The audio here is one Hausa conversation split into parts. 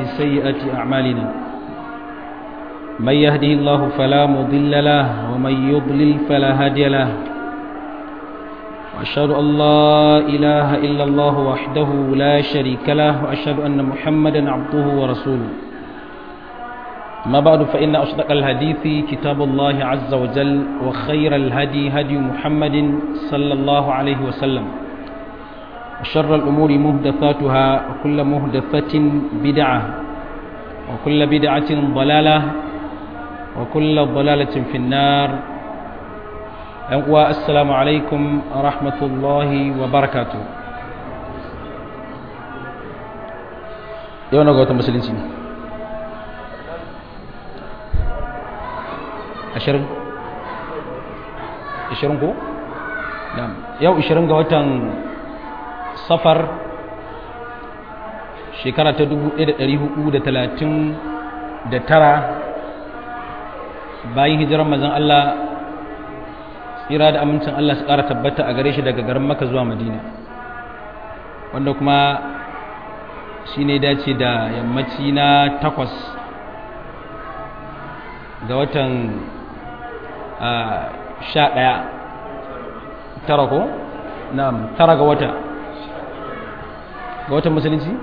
من سيئات أعمالنا من يهده الله فلا مضل له ومن يضلل فلا هادي له وأشهد أن لا إله إلا الله وحده لا شريك له وأشهد أن محمدا عبده ورسوله ما بعد فإن أصدق الحديث كتاب الله عز وجل وخير الهدي هدي محمد صلى الله عليه وسلم وشر الأمور مهدثاتها وكل مهدثة بدعة وكل بدعة ضلالة وكل ضلالة في النار السلام عليكم ورحمة الله وبركاته يوم نقول مسلمين ashirin ashirin ko? yau ashirin ga watan safar shekara ta dubu ɗaya da ɗari hudu da talatin da tara bayan hijirar mazan Allah tsira da amincin Allah su ƙara tabbata a gare shi daga garin maka zuwa madina wanda kuma shi ne dace da yammaci na takwas ga watan sha ɗaya tara ko? na'am tara ga wata ga watan musulunci?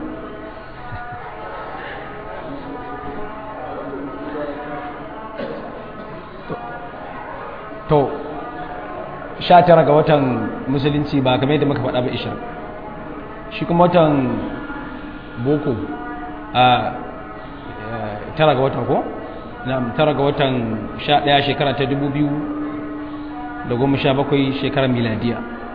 to sha tara ga watan musulunci ba kamar yadda muka faɗa ba ishirin shi kuma watan boko a tara ga watan ko? na tara ga watan sha ɗaya shekara ta dubu biyu da goma sha bakwai shekarar miladiya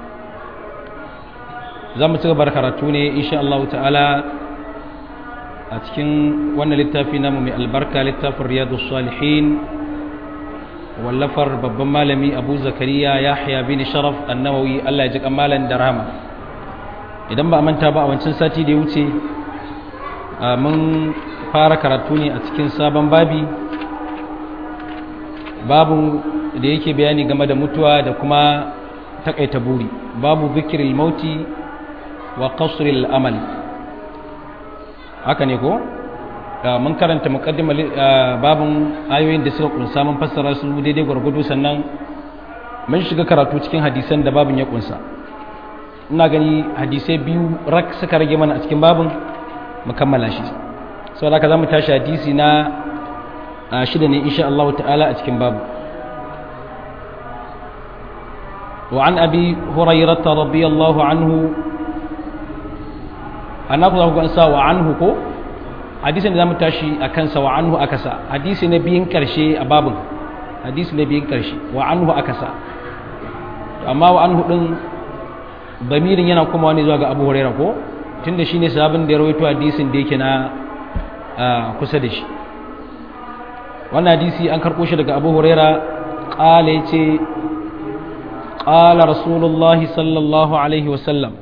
za mu ci gaba karatu ne insha Allah ta'ala a cikin wannan littafi namu mai albarka littafin riyadu salihin wallafar babban malami abu zakariya yahya bin sharaf annawawi Allah ya ji kamalan da rama idan ba a manta ba a wancan sati da ya wuce mun fara karatu ne a cikin sabon babi babu da yake bayani game da mutuwa da kuma takaita buri babu zikiril mauti wa qasril amal haka ne ko mun karanta muqaddima babun ayoyin da suka kunsa mun fassara su daidai gwargwado sannan mun shiga karatu cikin hadisan da babun ya kunsa ina gani hadisai biyu rak suka rage mana a cikin babun mu kammala shi saboda haka zamu tashi hadisi na shida ne insha Allah ta'ala a cikin babu وعن أبي هريرة رضي الله عنه أنا أقول لكم أنسى وعنه كو حديث نظام تاشي أكنسى وعنه أكسى حديث نبيين كرشي أباب حديث نبيين كرشي وعنه أكسى أما وعنه ɗin bamirin yana kuma wani zuwa ga abu huraira ko tun da shi ne sabon da ya rawaito hadisin da yake na kusa da shi wannan hadisi an karɓo shi daga abu huraira ƙala ya ce ƙala rasulullahi sallallahu alaihi wasallam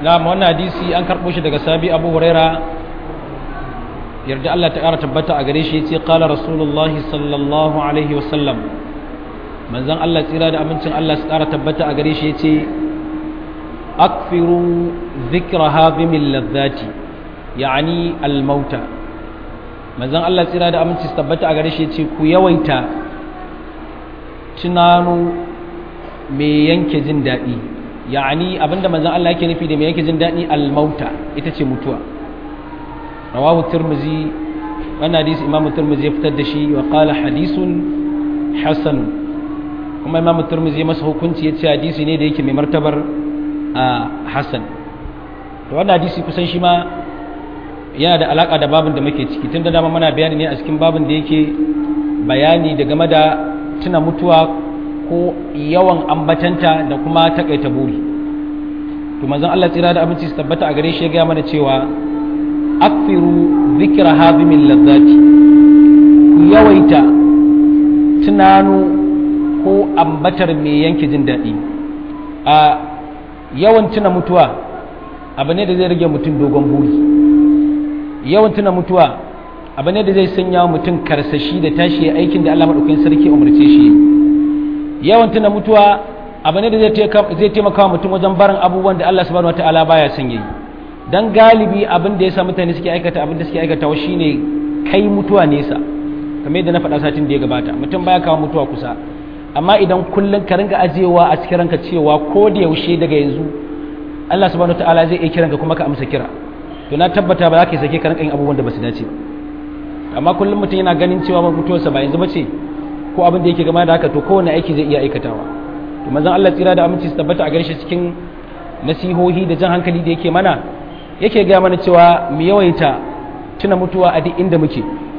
na wannan hadisi an karɓo shi daga sabi abu huraira yarda Allah ta ƙara tabbata a gare shi ya ce ƙala rasulullahi sallallahu alaihi wasallam manzan Allah tsira da amincin Allah su ƙara tabbata a gare shi ya ce akfiru zikra hazimin lazzati ya'ani almauta manzan Allah tsira da aminci su tabbata a gare shi ya ce ku yawaita tunano mai yanke jin daɗi ya'ani abinda manzan Allah yake nufi da mai yanke jin daɗi almauta ita ce mutuwa rawahu tirmizi wannan hadisi imamu tirmizi ya fitar da shi wa qala hadisun hasan kuma imamu tirmizi ya masa hukunci ya ce hadisi ne da yake mai martabar a hasan to wannan hadisi kusan shi ma yana da alaka da babin da muke ciki tun da dama muna bayani ne a cikin babin da yake bayani da game da tuna mutuwa ko yawan ambatanta da kuma takaita buri to manzon Allah tsira da abinci su tabbata a gare shi ya ga mana cewa akfiru zikra hazimin lazzati ku yawaita tunano ko ambatar mai yanke jin daɗi a yawan tuna mutuwa abu ne da zai rage mutum dogon buri yawan tuna mutuwa abu ne da zai sanya mutum karsashi da tashi aikin da Allah maɗaukakin sarki umarce shi yawan tuna mutuwa abu ne da zai taimaka mutum wajen barin abubuwan da Allah subhanahu wataala baya son yayi dan galibi abin da yasa mutane suke aikata abin da suke aikatawa shine kai mutuwa nesa kamar yadda na faɗa satin da ya gabata mutum baya kawo mutuwa kusa amma idan kullum ka ringa ajewa a cikin ranka cewa ko da yaushe daga yanzu Allah subhanahu wataala zai iya kiranka kuma ka amsa kira to na tabbata ba za ka sake ka rinka yin abubuwan da ba su dace ba amma kullum mutum yana ganin cewa mutuwarsa ba yanzu bace ko abin da yake gama da haka to kowane aiki zai iya aikatawa to manzon Allah tsira da aminci su tabbata a garshe cikin nasihohi da jan hankali da yake mana yake ga mana cewa mu yawaita tuna mutuwa a duk inda muke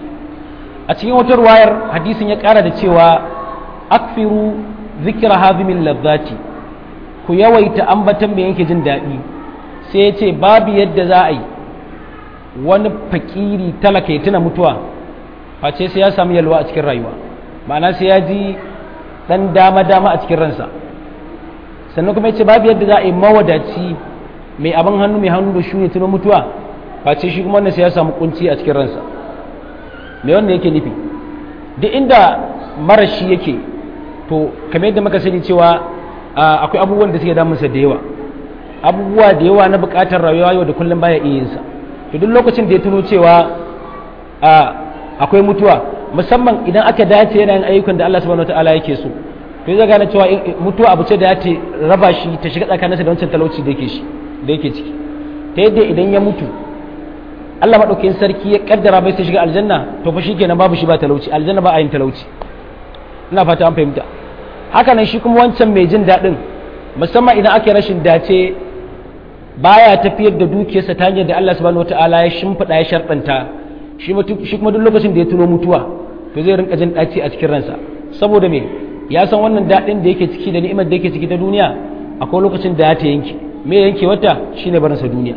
a cikin wata ruwayar hadisin ya kara da cewa akfiru zikra hazimin lazzati ku yawaita ambatan mai yanke jin daɗi sai ya ce babu yadda za a yi wani fakiri talaka ya tuna mutuwa face sai ya samu yalwa a cikin rayuwa ma'ana sai ya ji dan dama-dama a cikin ransa sannan kuma ya ce babu yadda za a yi mawadaci mai abin hannu mai hannu da shi ne tuna mutuwa face shi kuma wannan sai ya samu kunci a cikin ransa mai wanda yake nufi duk inda marashi yake to kamar yadda muka sani cewa akwai abubuwan da suke damunsa da yawa abubuwa da yawa na bukatar rayuwa yau da kullum baya iya yinsa to duk lokacin da ya tuno cewa akwai mutuwa musamman idan aka dace yana yin ayyukan da Allah subhanahu wataala yake so to zai gane cewa mutuwa abu ce da ya ce raba shi ta shiga tsakaninsa da wancan talauci da yake shi da yake ciki ta yadda idan ya mutu Allah madaukakin sarki ya kaddara bai sai shiga aljanna to fa shikenan babu shi ba talauci aljanna ba a yin talauci ina fata an fahimta haka nan shi kuma wancan mai jin daɗin musamman idan ake rashin dace baya tafiyar da dukiyarsa ta hanyar da Allah subhanahu wataala ya shimfiɗa ya sharɗanta shi kuma duk lokacin da ya tuno mutuwa to zai rinka jin ɗaci a cikin ransa saboda me ya san wannan daɗin da yake ciki da ni'imar da yake ciki ta duniya akwai lokacin da ya ta yanke me yanke wata shine barinsa duniya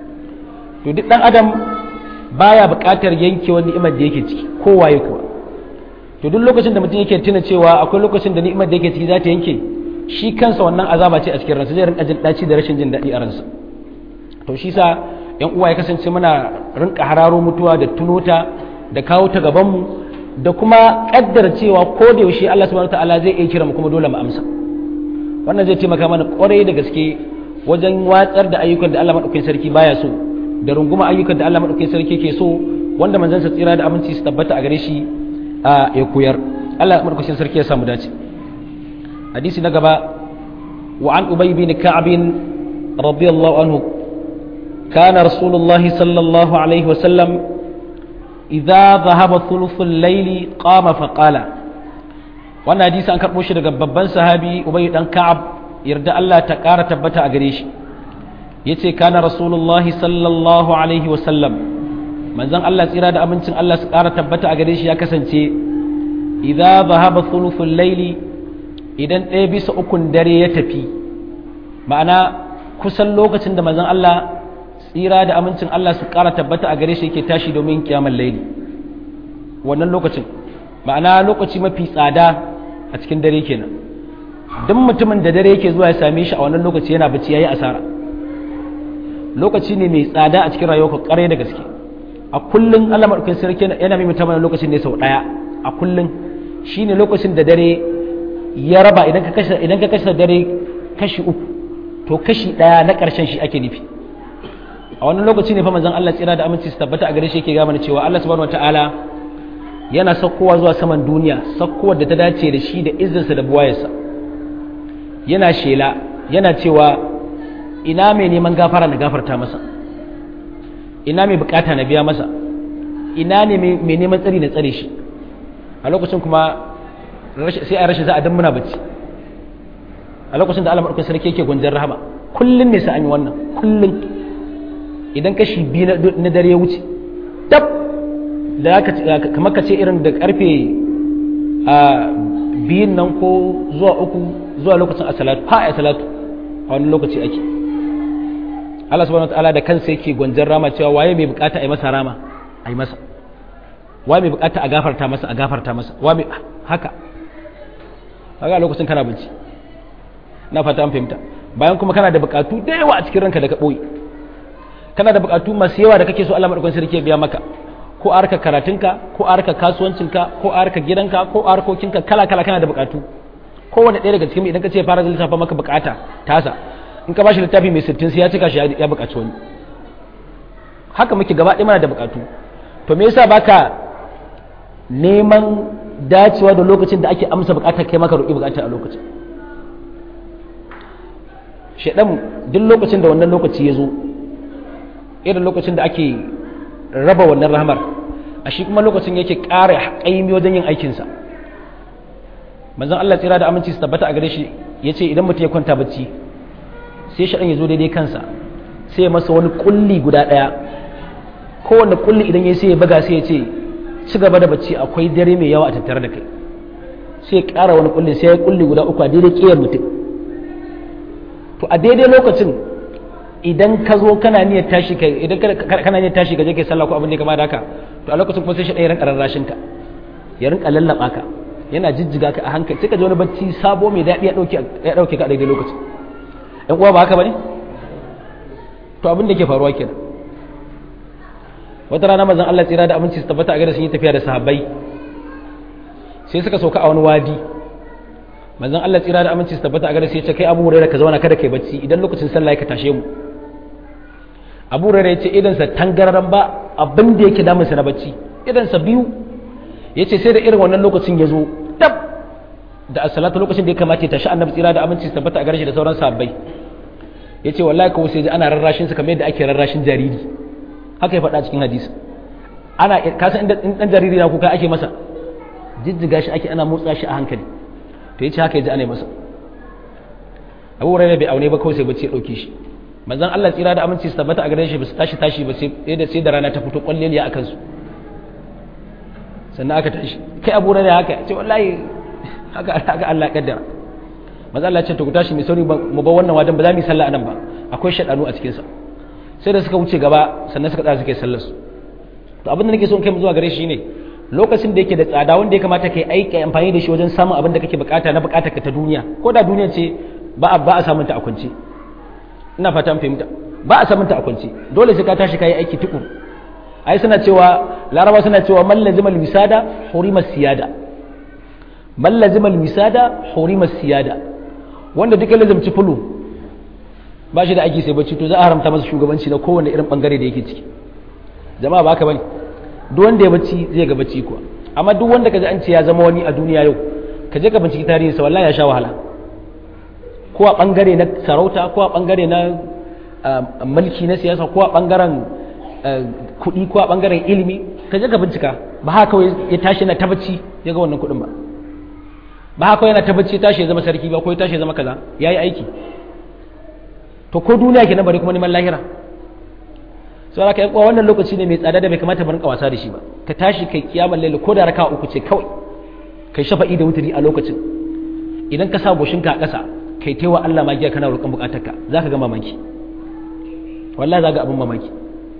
to duk ɗan adam baya buƙatar yanke wani ni'imar da yake ciki kowaye kuwa to duk lokacin da mutum yake tuna cewa akwai lokacin da ni'imar da yake ciki za ta yanke shi kansa wannan azaba ce a cikin ransa zai rinka jin ɗaci da rashin jin daɗi a ransa to shi sa yan uwa ya kasance muna rinka hararo mutuwa da tunota da kawo ta gaban mu da kuma kaddara cewa ko da yaushe Allah subhanahu wataala zai iya kira mu kuma dole mu amsa wannan zai taimaka mana kwarai da gaske wajen watsar da ayyukan da Allah madaukakin sarki baya so da runguma ayyukan da Allah madaukakin sarki ke so wanda manzon sa tsira da aminci su tabbata a gare shi a ya koyar Allah madaukakin sarki ya samu dace hadisi na gaba wa an ubay bin ka'ab radiyallahu anhu كان رسول الله صلى الله عليه وسلم إذا ذهب ثلث الليل قام فقال wannan hadisi an karɓo shi daga babban sahabi ubay dan ka'ab yarda Allah ta ƙara tabbata a gare shi yace kana rasulullahi sallallahu alaihi wa sallam manzon Allah tsira da amincin Allah su ƙara tabbata a gare shi ya kasance idza dhahaba thuluthul layli idan ɗaya bisa ukun dare ya tafi ma'ana kusan lokacin da manzon Allah tsira da amincin Allah su ƙara tabbata a gare shi yake tashi domin kiyamar laili wannan lokacin ma'ana lokaci mafi tsada a cikin dare kenan duk mutumin da dare yake zuwa ya same shi a wannan lokaci yana bacci yayi asara lokaci ne mai tsada a cikin rayuwarka ƙwarai da gaske a kullum Allah madaukakin sarki yana mai mutum lokacin ne sau daya a kullum shine lokacin da dare ya raba idan ka kashe idan ka kashe dare kashi uku to kashi daya na karshen shi ake nufi a wannan lokaci ne fa manzon Allah tsira da aminci su tabbata a gare shi yake ga mana cewa Allah subhanahu wataala yana sakkowa zuwa saman duniya sakkowar da ta dace da shi da izzinsa da buwayarsa yana shela yana cewa ina mai neman gafara na gafarta masa ina mai bukata na biya masa ina ne mai neman tsari na tsare shi a lokacin kuma sai a rashin za a dan muna bacci a lokacin da Allah madaukakin sarki yake gwanjar rahama kullun ne sai an yi wannan kullun idan kashi biyu na dare ya wuce tab da kamar ka ce irin da karfe a biyun nan ko zuwa uku zuwa lokacin a salatu ha a salatu a wani lokaci ake Allah subhanahu wataala da kansa yake gwanjar rama cewa waye mai bukata a yi masa rama a yi masa waye mai bukata a gafarta masa a gafarta masa wa mai haka haka a lokacin kana binci na fata an fahimta bayan kuma kana da bukatu da yawa a cikin ranka da ka boye kana da bukatu masu yawa da kake so Allah madaukakin sarki ya biya maka ko a harkar karatunka ko a harkar kasuwancinka ko a harkar gidanka ko a harkokinka kala kala kana da bukatu kowane ɗaya daga cikin idan ka ce fara lissafa maka bukata tasa in ka bashi littafi mai sittin sai ya cika shi ya bukaci wani haka muke gaba ɗaya mana da bukatu to me yasa baka neman dacewa da lokacin da ake amsa bukatar kai maka roƙi bukatar a lokacin shaɗan duk lokacin da wannan lokaci ya zo irin lokacin da ake raba wannan rahamar a shi kuma lokacin yake ƙara ƙaimi wajen yin aikinsa manzon Allah tsira da aminci su tabbata a gare shi ya ce idan mutum ya kwanta bacci sai shaɗan ya zo daidai kansa sai ya masa wani ƙulli guda ɗaya kowane ƙulli idan ya sai ya baga sai ya ce ci gaba da bacci akwai dare mai yawa a tattare da kai sai ya ƙara wani ƙulli sai ya ƙulli guda uku a daidai ƙiyar mutum to a daidai lokacin idan ka zo kana niyyar tashi kai idan kana niyyar tashi ka je kai sallah ko abin da ya kama da haka to a lokacin kuma sai shi ɗaya rinka rarrashin ka ya rinka lallaba ka yana jijjiga ka a hankali sai ka ji wani bacci sabo mai daɗi ya ɗauke ya ɗauke ka a daidai lokacin ɗan uwa ba haka bane to abin da ke faruwa kenan wata rana mazan Allah tsira da aminci su tabbata a gada sun yi tafiya da sahabbai sai suka sauka a wani wadi manzon Allah tsira da aminci su tabbata a gare sai ya ce kai Abu Hurairah ka zauna kada kai bacci idan lokacin sallah ka tashe mu Abu Hurairah ya ce idan sa tangararan ba abin da yake damun sa na bacci idan sa biyu yace sai da irin wannan lokacin ya zo tab da as-salatu lokacin da ya kamata ya tashi annabi tsira da aminci su tabbata a gare shi da sauran sahabbai yace wallahi kawai sai ji ana rarrashin sa kamar yadda ake rarrashin jariri haka ya faɗa cikin hadisi ana kasan inda dan jariri na kuka ake masa jijjiga shi ake ana motsa shi a hankali to yace haka yaji ana masa Abu Hurairah bai aune ba kawai sai bacci ya dauke shi manzon Allah tsira da aminci su tabbata a gare shi ba su tashi tashi ba sai da sai da rana ta fito kwalleliya akan su sannan aka tashi kai Abu Hurairah haka ce wallahi haka haka Allah kaddara manzon Allah ya ce to ku tashi mai sauri mu ba wannan wadan ba za mu yi sallah anan ba akwai shadanu a cikin sa sai da suka wuce gaba sannan suka tsaya suka yi sallar su to abin da nake so in kai mu zuwa gare shi ne lokacin da yake da tsada wanda ya kamata kai aiki amfani da shi wajen samun abin da kake bukata na bukatar ka ta duniya ko da duniya ce ba a ba a samun ta a kwance ina fata an fahimta ba a samun ta a kwance dole sai ka tashi kai aiki tukur ai suna cewa laraba suna cewa man lazimal wisada hurima siyada man lazimal wisada hurima siyada wanda duk ya lazimci fulu ba shi da aiki sai bacci to za a haramta masa shugabanci na kowane irin bangare da yake ciki jama'a ba haka bane duk wanda ya bacci zai ga bacci kuwa amma duk wanda kaji an ce ya zama wani a duniya yau ka je ka binciki tarihin sa wallahi ya sha wahala ko a bangare na sarauta ko a bangare na mulki na siyasa ko a bangaren kuɗi ko a bangaren ilimi ka je ka bincika ba haka kawai ya tashi yana ta bacci ya ga wannan kuɗin ba ba haka kawai yana ta bacci tashi ya zama sarki ba ko ya tashi ya zama kaza yayi aiki to ko duniya kenan bari kuma neman lahira sai aka yi wannan lokaci ne mai tsada da bai kamata mu rinka wasa da shi ba ka tashi kai kiyamar laila ko da raka uku ce kawai kai shafa'i da wuturi a lokacin idan ka sa goshinka a ƙasa kai taiwa Allah magiya kana roƙon buƙatarka za ka ga mamaki wallahi za ga abin mamaki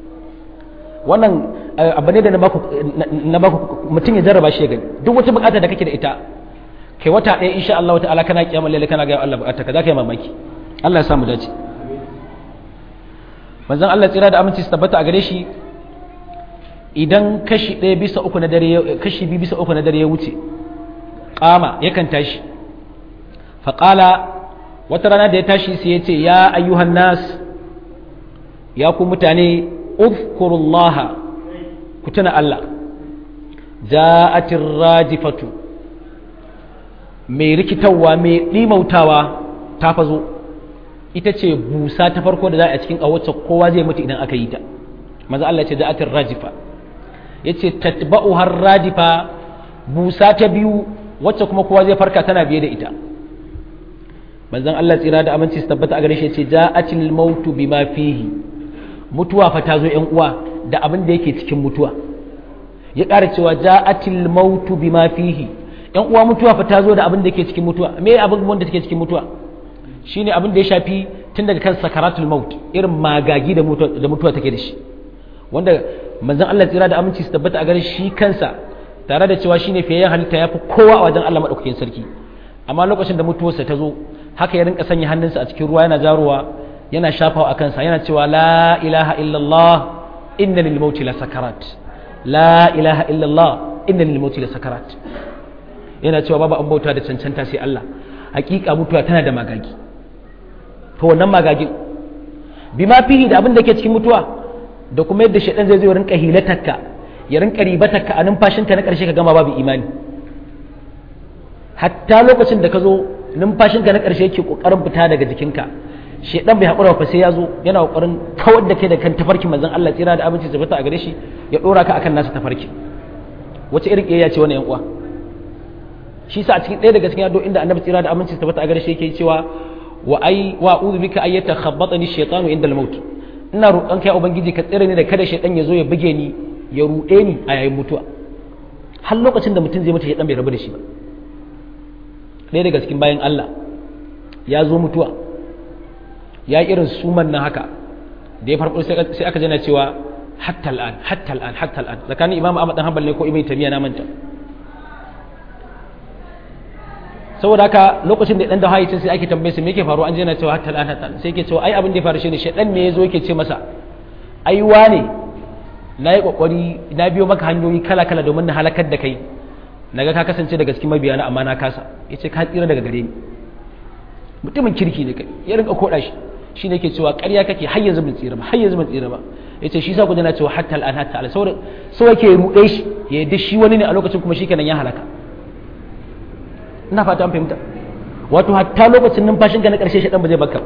wannan abu ne da na baku mutum ya jarraba shi ya gani duk wata buƙata da kake da ita kai wata ɗaya insha Allah ta'ala kana kiyamar laila kana ga Allah buƙatarka za ka yi mamaki Allah ya samu dace manzon Allah tsira da aminci su tabbata a gare shi idan kashi ɗaya bisa uku na dare kashi biyu bisa uku na dare ya wuce kama yakan tashi faƙala wata rana da ya tashi sai ya ce ya ayyuhan nas ya ku mutane uzkurullaha ku tuna Allah ja'atir rajifatu mai rikitarwa mai ɗimautawa ta fazo ita ce busa ta farko da za a cikin wacce kowa zai mutu idan aka yi ta maza Allah ce ja'atir rajifa yace tatba'u har radifa busa ta biyu wacce kuma kowa zai farka tana biye da ita manzon Allah tsira da aminci su tabbata a gare shi yace ja'atil mautu bima fihi mutuwa fa ta zo yan uwa da abin da yake cikin mutuwa ya ƙara cewa ja'atil mautu bima fihi yan uwa mutuwa fa ta zo da abin da yake cikin mutuwa me abin wanda take cikin mutuwa shine abin da ya shafi tun daga kan sakaratul maut irin magagi da mutuwa da mutuwa take da shi wanda manzon Allah tsira da aminci su tabbata a gare shi kansa tare da cewa shine fiyayyen halitta yafi kowa a wajen Allah madaukakin sarki amma lokacin da mutuwarsa ta zo haka ya rinka sanya hannunsa a cikin ruwa yana jaruwa yana shafawa a kansa yana cewa la ilaha illallah inna lil mauti la sakarat la ilaha illallah inna lil mauti la sakarat yana cewa babu an bauta da cancanta sai Allah hakika mutuwa tana da magagi to wannan magagin bima fihi da abin da ke cikin mutuwa da kuma yadda shaidan zai zo rinka hilatarka ya rinka ribatarka a numfashinka na ƙarshe ka gama babu imani hatta lokacin da ka zo numfashinka na ƙarshe yake ƙoƙarin fita daga jikinka shaidan bai haƙura fa sai ya zo yana ƙoƙarin kawar da kai da kan tafarkin manzon Allah tsira da abinci su fita a gare shi ya ɗora ka akan nasa tafarki wace irin ƙiyayya ce wannan yan uwa shi sa a cikin ɗaya daga cikin yado inda annabi tsira da aminci su fita a gare shi yake cewa wa ai wa a'udhu bika ayyata khabbatani shaytanu inda al-maut ina roƙon kai ubangiji ka tsire ni da kada shaidan ya zo ya buge ni ya ruɗe ni a yayin mutuwa har lokacin da mutum zai mutu shaidan bai rabu da shi ba ɗaya daga cikin bayan Allah ya zo mutuwa ya irin suman nan haka da ya farko sai aka jana cewa hatta al'an hatta al'an hatta al'an tsakanin imam Ahmad dan Hanbal ne ko Ibn Taymiyyah na manta saboda haka lokacin da dan da hayyacin sai ake tambaye su me yake faruwa an je na cewa hatta al'an hatta sai yake cewa ai abin da ya faru shine shedan ne yazo yake ce masa ai wane na yi kokari na biyo maka hanyoyi kala kala domin na halakar da kai naga ka kasance daga cikin mabiyana amma na kasa yace ka tsira daga gare ni mutumin kirki ne kai ya rinka koda shi shine yake cewa ƙarya kake har yanzu ban tsira ba har yanzu ban tsira ba yace shi sa ku na cewa hatta al'an hatta al saboda so yake ruɗe shi ya yadda shi wani ne a lokacin kuma shikenan ya halaka ina fata an fahimta wato hatta lokacin numfashin ka na ƙarshe shi dan ba zai baka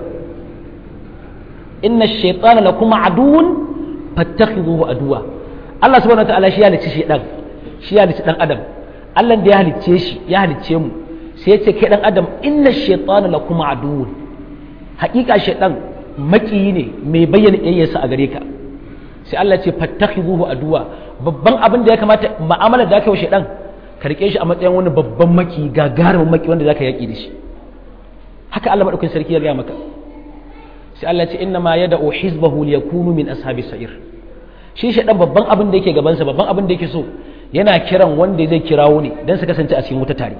inna shaytana lakum aduwwun fattakhidhuhu aduwa Allah subhanahu wataala shi ya halicci shi dan shi ya halicci dan adam Allah da ya halicce shi ya halicce mu sai ya ce kai dan adam inna shaytana lakum aduwwun haƙiƙa shaytan makiyi ne mai bayyana iyayensa a gare ka sai Allah ce fattakhidhuhu aduwa babban abin da ya kamata mu'amala da aka yi wa shaytan ka rike shi a matsayin wani babban maki gagarumin maki wanda zaka yaki da shi haka Allah madaukakin sarki ya gaya maka sai Allah ce inna ma yada'u hizbahu liyakunu min ashabi sa'ir shi shaytan babban abin da yake gaban sa babban abin da yake so yana kiran wanda zai kirawo ne dan su kasance a cikin wuta tare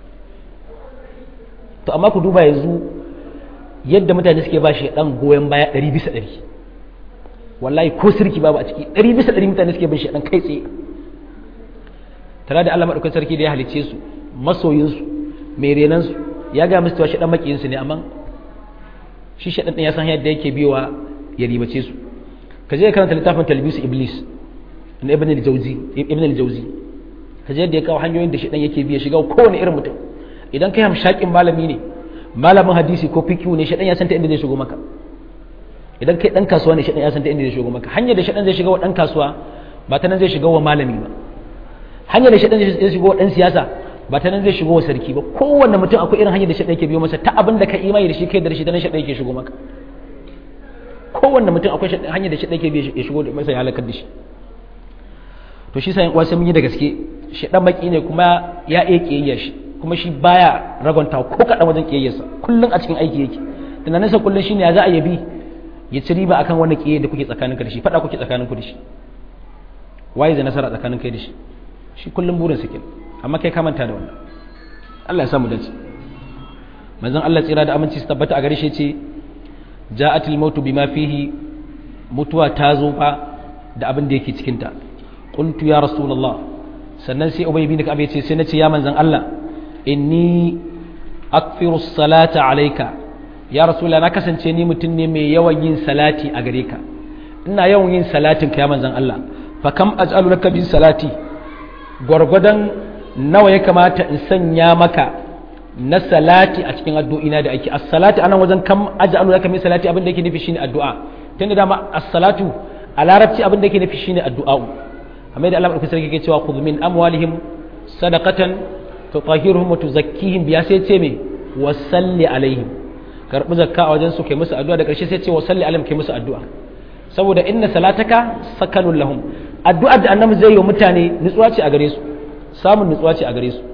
to amma ku duba yanzu yadda mutane suke ba shi dan goyon baya 100 bisa 100 wallahi ko sirki babu a ciki 100 bisa 100 mutane suke bin shi dan kai tsaye tare da Allah madaukakin sarki da ya halicce su masoyin su mai renan su ya ga musu cewa shi dan makiyin su ne amma shi shi dan ya san yadda yake biyowa ya ribace su ka je karanta littafin talbis iblis na ibn al-jawzi ibn al-jawzi ka je yadda ya kawo hanyoyin da shi dan yake biya shiga kowane irin mutum idan kai hamshakin malami ne malamin hadisi ko fikihu ne shaɗan ya san ta inda zai shigo maka idan kai ɗan kasuwa ne shaɗan ya san ta inda zai shigo maka hanyar da shaɗan zai shiga wa ɗan kasuwa ba ta nan zai shiga wa malami ba hanyar da shaɗan zai shiga wa ɗan siyasa ba ta nan zai shigo wa sarki ba kowanne mutum akwai irin hanyar da shaɗan yake biyo masa ta abin da ka imani da shi kai da shi ta nan shaɗan yake shigo maka kowanne mutum akwai hanyar da shaɗan yake biyo ya shigo da masa ya halakar da shi to shi sa yan uwa sai mun yi da gaske shaɗan baki ne kuma ya iya ƙiyayya shi kuma shi baya ragonta ko kaɗan wajen ƙiyayyarsa kullum a cikin aiki yake tunaninsa kullum shine ya za a yabi ya ci riba akan wani ƙiyayya da kuke tsakanin ka da shi faɗa kuke tsakanin ku da shi waye zai nasara tsakanin kai da shi shi kullum burin sa kenan amma kai ka manta da wannan Allah ya samu dace manzon Allah tsira da aminci su tabbata a gare shi ce ja'atil mautu bima fihi mutuwa ta zo fa da abin da yake cikinta qultu ya rasulullah sannan sai ubay bin ka'ab yace sai nace ya manzon Allah inni akfiru salata alayka ya rasulullah na kasance ni mutum ne mai yawan yin salati a gare ka ina yawan yin salatin ka ya manzon Allah fa kam aj'alu laka bi salati gwargwadon nawa ya kamata in sanya maka na salati a cikin addu'ina da ake as-salati anan wajen kam aj'alu laka min salati abin da yake nufi shine addu'a tunda dama as-salatu a larabci abin da yake nufi shine addu'a amma da Allah barkatu sarki yake cewa khudh min amwalihim sadaqatan tutahhiruhum wa tuzakkihim biya sai ce me wa salli alaihim karbi zakka a wajen su kai musu addu'a da karshe sai ce wa salli alaihim kai musu addu'a saboda inna salataka sakanun lahum addu'ar da annabi zai yi wa mutane nutsuwa ce a gare su samun nutsuwa ce a gare su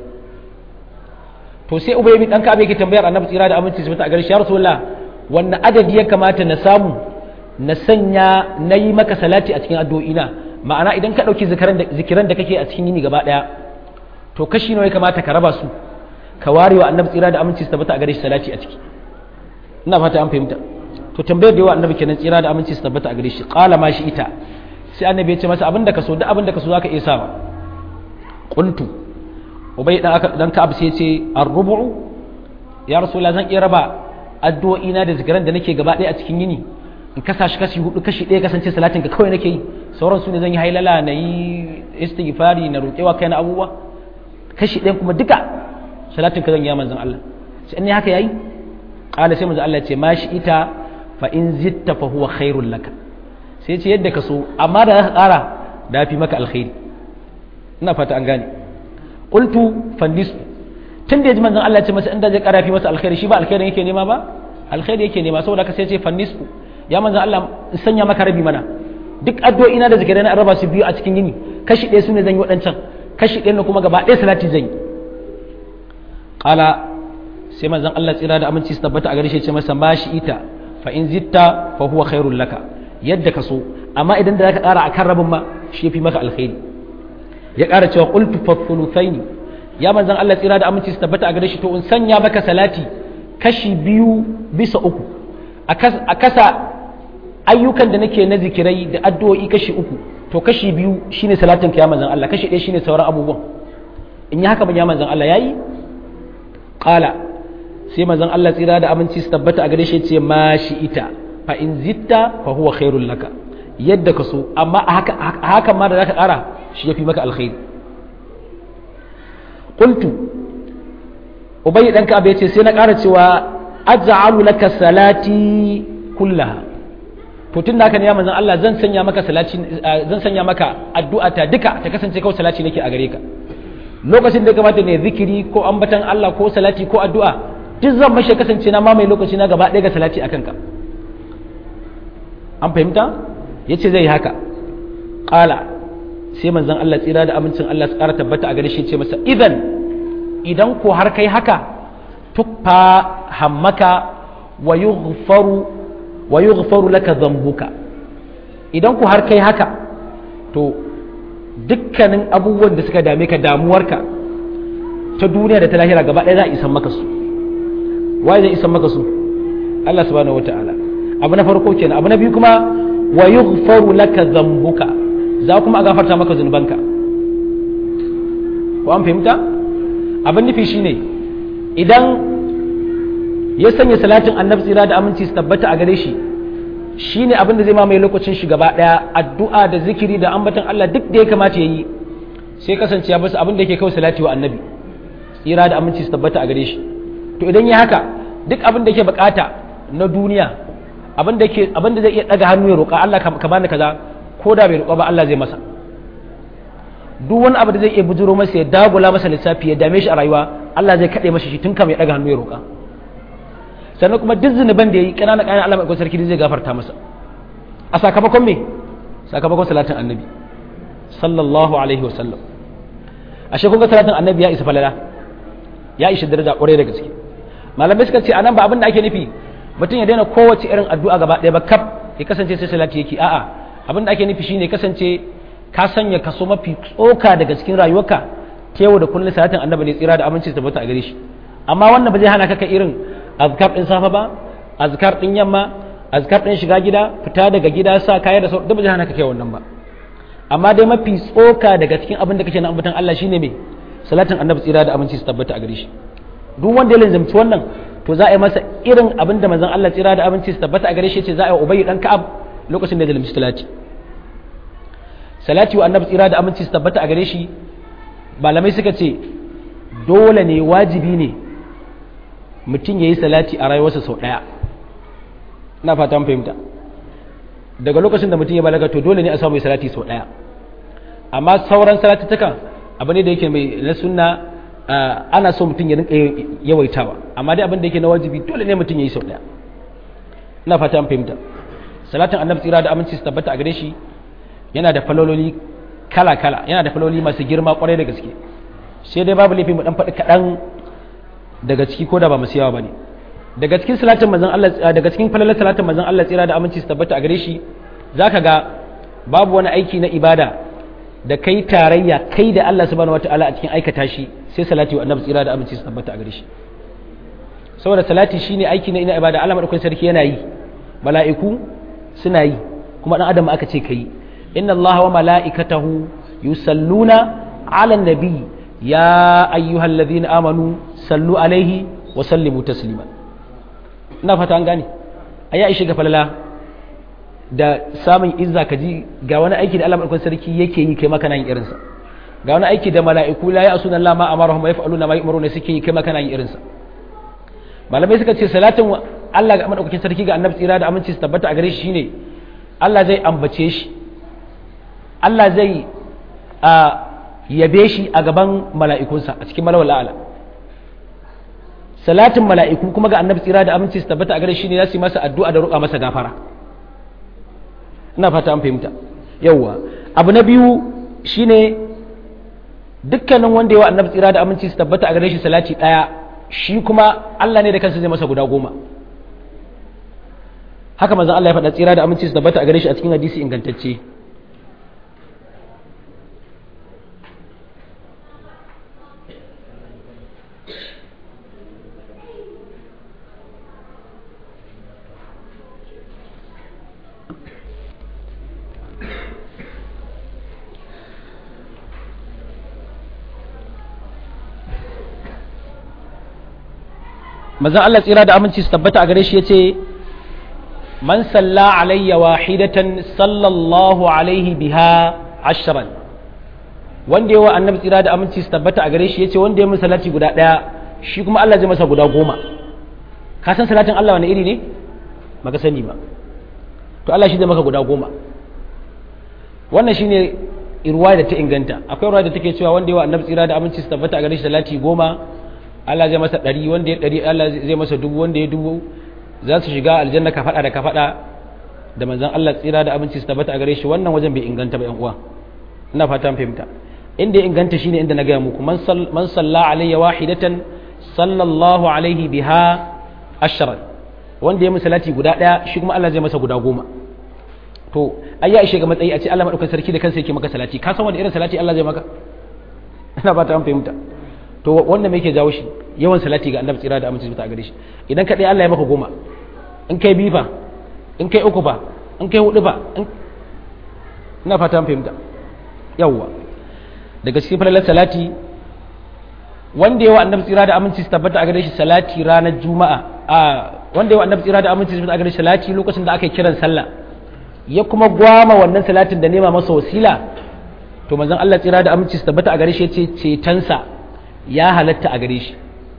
to sai ubay bin dan ka yake tambayar annabi tsira da aminci su a gare shi ya rasulullah wannan adadi ya kamata na samu na sanya na yi maka salati a cikin addu'o'ina ma'ana idan ka ɗauki zikiran da kake a cikin yini gaba ɗaya to kashi nawa ya kamata ka raba su ka ware wa annabi tsira da aminci su tabbata a gare shi salati a ciki ina fata an fahimta to tambayar da yawa annabi kenan tsira da aminci su tabbata a gare shi qala ma shi ita sai annabi ya ce masa abinda ka so duk abinda ka so zaka iya sawa qultu ubay dan aka dan ka'ab sai ya ce ar-rubu ya rasulullah zan iya raba addu'o'ina da zikiran da nake gaba ɗaya a cikin yini in kasa shi kashi hudu kashi ɗaya kasance salatin ka kawai nake yi sauran su ne zan yi hailala na yi istighfari na roƙewa kai na abubuwa kashi ɗaya kuma duka salatin ka zan yi manzon Allah sai ne haka yayi qala sai manzon Allah ya ce ma shi ita fa in zitta fa huwa khairul laka sai ce yadda ka so amma da zaka ƙara da fi maka alkhairi ina fata an gane qultu fandis tun da yaji manzon Allah ya ce masa inda zai ƙara fi masa alkhairi shi ba alkhairin yake nema ba alkhairi yake nema saboda ka sai ce fannisku ya manzan Allah in sanya maka rabi mana duk addu'o'ina da zikirai na raba su biyu a cikin yini kashi ɗaya su ne zan yi waɗancan kashi ɗaya kuma gaba ɗaya salati zan yi ƙala sai manzan Allah tsira da aminci su tabbata a gare shi ce masa ba shi ita fa in zitta fa huwa khairul laka yadda ka so amma idan da zaka ƙara akan rabin ma shi yafi maka alkhairi ya ƙara cewa qultu fa thuluthaini ya manzan Allah tsira da aminci su tabbata a gare shi to in sanya maka salati kashi biyu bisa uku a kasa ayyukan da nake na zikirai da addu'o'i kashi uku to kashi biyu shine salatin ka ya manzon Allah kashi ɗaya shine sauran abubuwan in yi haka ban ya manzon Allah yayi qala sai manzon Allah tsira da aminci su tabbata a gare shi ce ma shi ita fa in zitta fa huwa khairul laka yadda ka so amma a haka haka ma da zaka ƙara shi yafi maka alkhairi qultu ubayy dan ka ce sai na ƙara cewa aj'alu laka salati kullaha to tun da haka ne ya manzon Allah zan sanya maka salati zan sanya maka addu'a ta duka ta kasance kawai salati nake a gare ka lokacin da ya kamata ne zikiri ko ambatan Allah ko salati ko addu'a duk zan mashi kasance na mamaye lokaci na gaba ɗaya ga salati akan ka an fahimta yace zai yi haka qala sai manzon Allah tsira da amincin Allah su ƙara tabbata a gare shi ce masa idan idan ko har kai haka tukfa hammaka wa yughfaru wa yughfaru laka dhanbuka idan ku har kai haka to dukkanin abubuwan da suka dame ka damuwarka ta duniya da ta lahira gaba ɗaya za a isan maka su waye zai isan maka su Allah subhanahu wataala abu na farko kenan abu na biyu kuma wa yughfaru laka dhanbuka za kuma a gafarta maka zunubanka ko an fahimta abin nufi shine idan ya sanya salatin annabi tsira da aminci su tabbata a gare shi shine abin da zai mamaye lokacin shi gaba daya addu'a da zikiri da ambaton Allah duk da ya kamata yayi sai kasance ya basu abin da yake kawai salati wa annabi tsira da aminci su tabbata a gare shi to idan ya haka duk abin da yake bukata na duniya abin da yake abin da zai iya daga hannu ya roƙa Allah ka bani kaza ko da bai roƙa ba Allah zai masa duk wani abu da zai iya bujuro masa ya dagula masa lissafi ya dame shi a rayuwa Allah zai kaɗe masa shi tun kama ya daga hannu ya roƙa sannan kuma duk zunuban da ya yi ƙanana ƙanana Allah mai sarki zai gafarta masa a sakamakon me sakamakon salatin annabi sallallahu alaihi wa sallam ashe kun ga salatin annabi ya isa falala ya isa daraja ƙwarai da gaske malamai suka ce anan ba abin da ake nufi mutum ya daina kowace irin addu'a gaba ɗaya ba kaf ya kasance sai salati yake a'a abin da ake nufi shine kasance ka sanya kaso mafi tsoka daga cikin rayuwarka ta yau da kullum salatin annabi ne tsira da aminci ta tabbata a gare shi amma wannan ba zai hana ka ka irin azkar din safa ba azkar din yamma azkar din shiga gida fita daga gida sa kaya da sauran duk ba hana ka kai wannan ba amma dai mafi tsoka daga cikin abin da kake na ambatan Allah shine me salatin annabi tsira da aminci su tabbata a gare shi duk wanda ya lanzamci wannan to za a yi masa irin abin da manzon Allah tsira da aminci su tabbata a gare shi ce za a yi ubayyi dan ka'ab lokacin da ya zalunci salati salati wa annabi tsira da aminci su tabbata a gare shi malamai suka ce dole ne wajibi ne mutum ya yi salati a rayuwarsa sau ɗaya ina fata fahimta daga lokacin da mutum ya balaga to dole ne a samu mai salati sau ɗaya amma sauran salatuttukan abu ne da yake mai na sunna ana so mutum ya rinka yawaitawa amma dai abin da yake na wajibi dole ne mutum ya yi sau ɗaya ina fata fahimta salatin annabi tsira da aminci su tabbata a gare shi yana da falololi kala-kala yana da faloli masu girma kwarai da gaske sai dai babu laifi mu dan faɗi kaɗan daga ciki ko da ba masu yawa ba ne daga cikin salatin manzon Allah daga cikin falalar salatin manzon Allah tsira da aminci su tabbata a gare shi zaka ga babu wani aiki na ibada da kai tarayya kai da Allah subhanahu wataala a cikin aikata shi sai salati wa annabi tsira da aminci su tabbata a gare shi saboda salati shine aiki na ina ibada Allah madaukakin sarki yana yi mala'iku suna yi kuma dan adam aka ce kai inna Allah wa mala'ikatahu yusalluna ala nabi ya ayyuhal ladhina amanu sallu alaihi wa sallimu taslima ina fata an gane aya ishe ga falala da samun izza ka ji ga wani aiki da Allah madaukakin sarki yake yi kai maka nan irinsa ga wani aiki da mala'iku la ya'suna Allah ma amarahum wa yaf'aluna ma yu'maruna suke yi kai maka nan irinsa malamai suka ce salatin Allah ga madaukakin sarki ga annabi tsira da aminci su tabbata a gare shi shine Allah zai ambace shi Allah zai a yabe shi a gaban mala'ikunsa a cikin malawal a'ala salatin mala'iku kuma ga annabi tsira da aminci su tabbata a gare shi ne za su yi masa addu'a da roƙa masa gafara ina fata an fahimta yawwa abu na biyu shine dukkanin wanda yawa annabi tsira da aminci su tabbata a gare shi salati ɗaya shi kuma Allah ne da kansa zai masa guda goma haka manzon Allah ya faɗa tsira da aminci su tabbata a gare shi a cikin hadisi ingantacce manzon Allah tsira da aminci su tabbata a gare shi yace man salla alayya wahidatan sallallahu alaihi biha ashran wanda yawa annabi tsira da aminci su tabbata a gare shi yace wanda ya salati guda daya shi kuma Allah zai masa guda goma ka san salatin Allah wani iri ne baka sani ba to Allah shi zai maka guda goma wannan shine irwa da ta inganta akwai ruwa da take cewa wanda yawa annabi tsira da aminci su tabbata a gare shi salati goma Allah zai masa ɗari wanda ya ɗari Allah zai masa dubu wanda ya dubu za su shiga aljanna ka faɗa da ka faɗa da manzon Allah tsira da abinci su tabbata a gare shi wannan wajen bai inganta ba yan uwa ina fata fahimta inda ya inganta shine inda na gaya muku man salla alayya wahidatan sallallahu alaihi biha ashran wanda ya salati guda ɗaya shi kuma Allah zai masa guda goma to ai ya ishe ga matsayi a ce Allah madaukakin sarki da kansa yake maka salati ka san wani irin salati Allah zai maka ina fata an fahimta to wanda me yake jawo shi yawan salati ga annabi tsira da aminci ta gare shi idan ka dai Allah ya maka goma in kai bifa in kai uku ba in kai hudu ba ina fata fahimta yawwa daga cikin falalar salati wanda yawa annabi tsira da aminci su tabbata a gare shi salati ranar juma'a a wanda yawa annabi tsira da aminci su tabbata a gare shi salati lokacin da aka yi kiran sallah ya kuma gwama wannan salatin da nema masa wasila to manzon Allah tsira da aminci su tabbata a gare shi ya ce cetonsa ya halatta a gare shi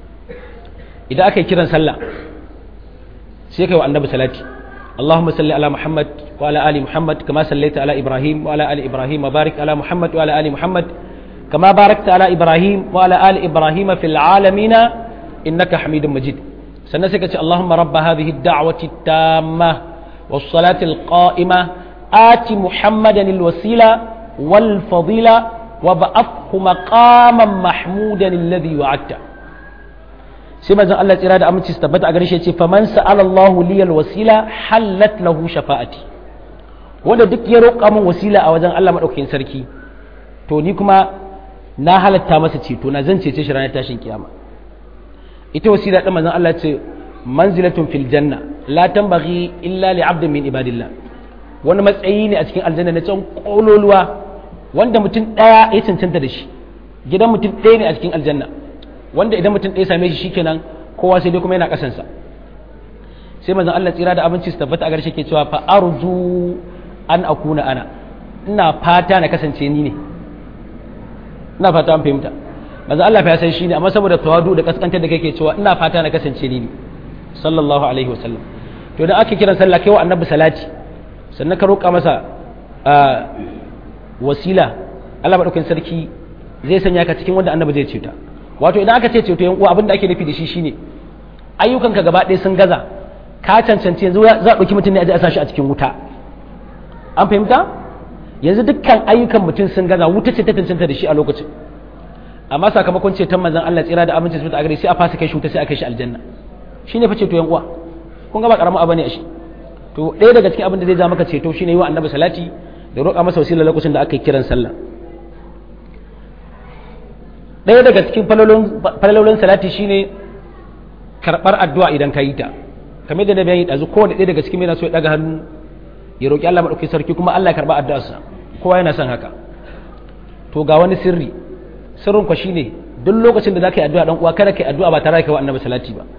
idan aka yi kiran sallah sai kai wa annabi salati اللهم صل على محمد وعلى ال محمد كما صليت على ابراهيم وعلى ال ابراهيم وبارك على محمد وعلى ال محمد كما باركت على ابراهيم وعلى ال ابراهيم في العالمين انك حميد مجيد سنسكت اللهم رب هذه الدعوه التامه والصلاه القائمه آت محمدا الوسيله والفضيله وبعثه مقاما محمودا الذي وعدته sai manzon Allah tsira da aminci su tabbata a gare shi ce faman sa'ala Allah liyal wasila hallat lahu shafa'ati wanda duk ya roƙa min wasila a wajen Allah madaukakin sarki to ni kuma na halatta masa ceto na zan cece shi ranar tashin kiyama ita wasila din manzon Allah ce manzilatun fil janna la tambaghi illa li 'abdin min ibadillah wani matsayi ne a cikin aljanna na can kololuwa wanda mutum daya ya cancanta da shi gidan mutum ɗaya ne a cikin aljanna wanda idan mutum ɗaya same shi shikenan kowa sai dai kuma yana kasansa sai manzon Allah tsira da abinci su tabbata a garshe ke cewa fa arju an akuna ana ina fata na kasance ni ne ina fata an fahimta manzon Allah fa ya san shi ne amma saboda tawadu da kaskantar da kake cewa ina fata na kasance ni ne sallallahu alaihi wasallam to idan ake kiran sallah kai wa annabi salati sannan ka roƙa masa wasila Allah madaukakin sarki zai sanya ka cikin wanda annabi zai ceta wato idan aka ce ceto yan uwa abin da ake nufi da shi shine ayyukanka gaba ɗaya sun gaza ka cancanci yanzu za a ɗauki mutum ne a ji a sashi a cikin wuta an fahimta yanzu dukkan ayyukan mutum sun gaza wuta ce ta cancanta da shi a lokacin amma sakamakon ceton manzon Allah tsira da aminci su a gare sai a fasa kai shi wuta sai a kai shi aljanna shine fa ceto yan uwa kun ga ba karamin abu ne a shi to ɗaya daga cikin abin da zai ja maka ceto shine yi wa annabi salati da roƙa masa wasila lokacin da aka yi kiran sallah ɗaya daga cikin falalolin salati shine karɓar addu'a idan ka yi ta kamar da na bayani ɗazu kowane ɗaya daga cikin yana so ya ɗaga hannu ya roƙi Allah maɗauki sarki kuma Allah ya karɓa addu'arsa kowa yana son haka to ga wani sirri sirrin kwa shine duk lokacin da za ka yi addu'a ɗan uwa kada ka yi addu'a ba tare da kai wa annabi salati ba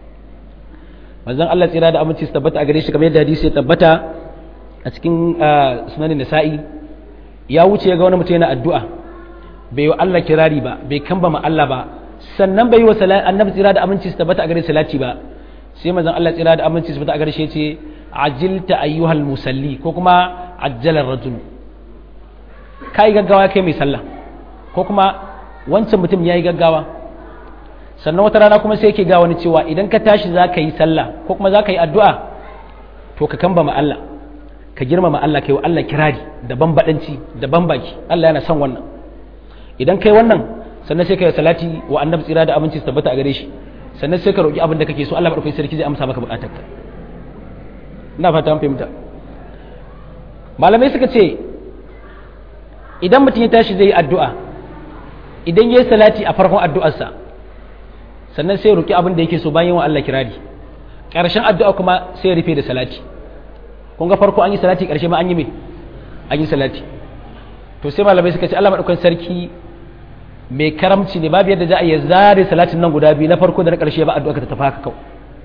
manzon Allah tsira da aminci su tabbata a gare shi kamar yadda hadisi ya tabbata a cikin sunanin nisa'i ya wuce ya ga wani mutum yana addu'a bai wa Allah kirari ba bai kamba ma Allah ba sannan bai yi wa annabi tsira da aminci su tabbata a gare salati ba sai manzon Allah tsira da aminci su tabbata a gare shi ce ajilta ayyuhal musalli ko kuma ajjalar rajul kai gaggawa kai mai sallah ko kuma wancan mutum yayi gaggawa sannan wata rana kuma sai yake ga wani cewa idan ka tashi za ka yi sallah ko kuma za ka yi addu'a to ka kamba ma Allah ka girmama Allah ka yi wa Allah kirari da bambadanci da bambaki Allah yana son wannan idan kai wannan sannan sai ka yi salati wa annabi tsira da aminci su tabbata a gare shi sannan sai ka roƙi abin da kake so Allah madaukakin sarki zai amsa maka buƙatarka ina fata an fahimta malamai suka ce idan mutum ya tashi zai yi addu'a idan ya yi salati a farkon addu'arsa sannan sai roƙi abin da yake so bayan wa Allah kirari ƙarshen addu'a kuma sai rufe da salati kun ga farko an yi salati ƙarshe ma an yi me an yi salati to sai malamai suka ce Allah madaukakin sarki mai karamci ne babu yadda za a iya zare salatin nan guda biyu na farko da na ƙarshe ba addu'a ka ta tafi haka kawai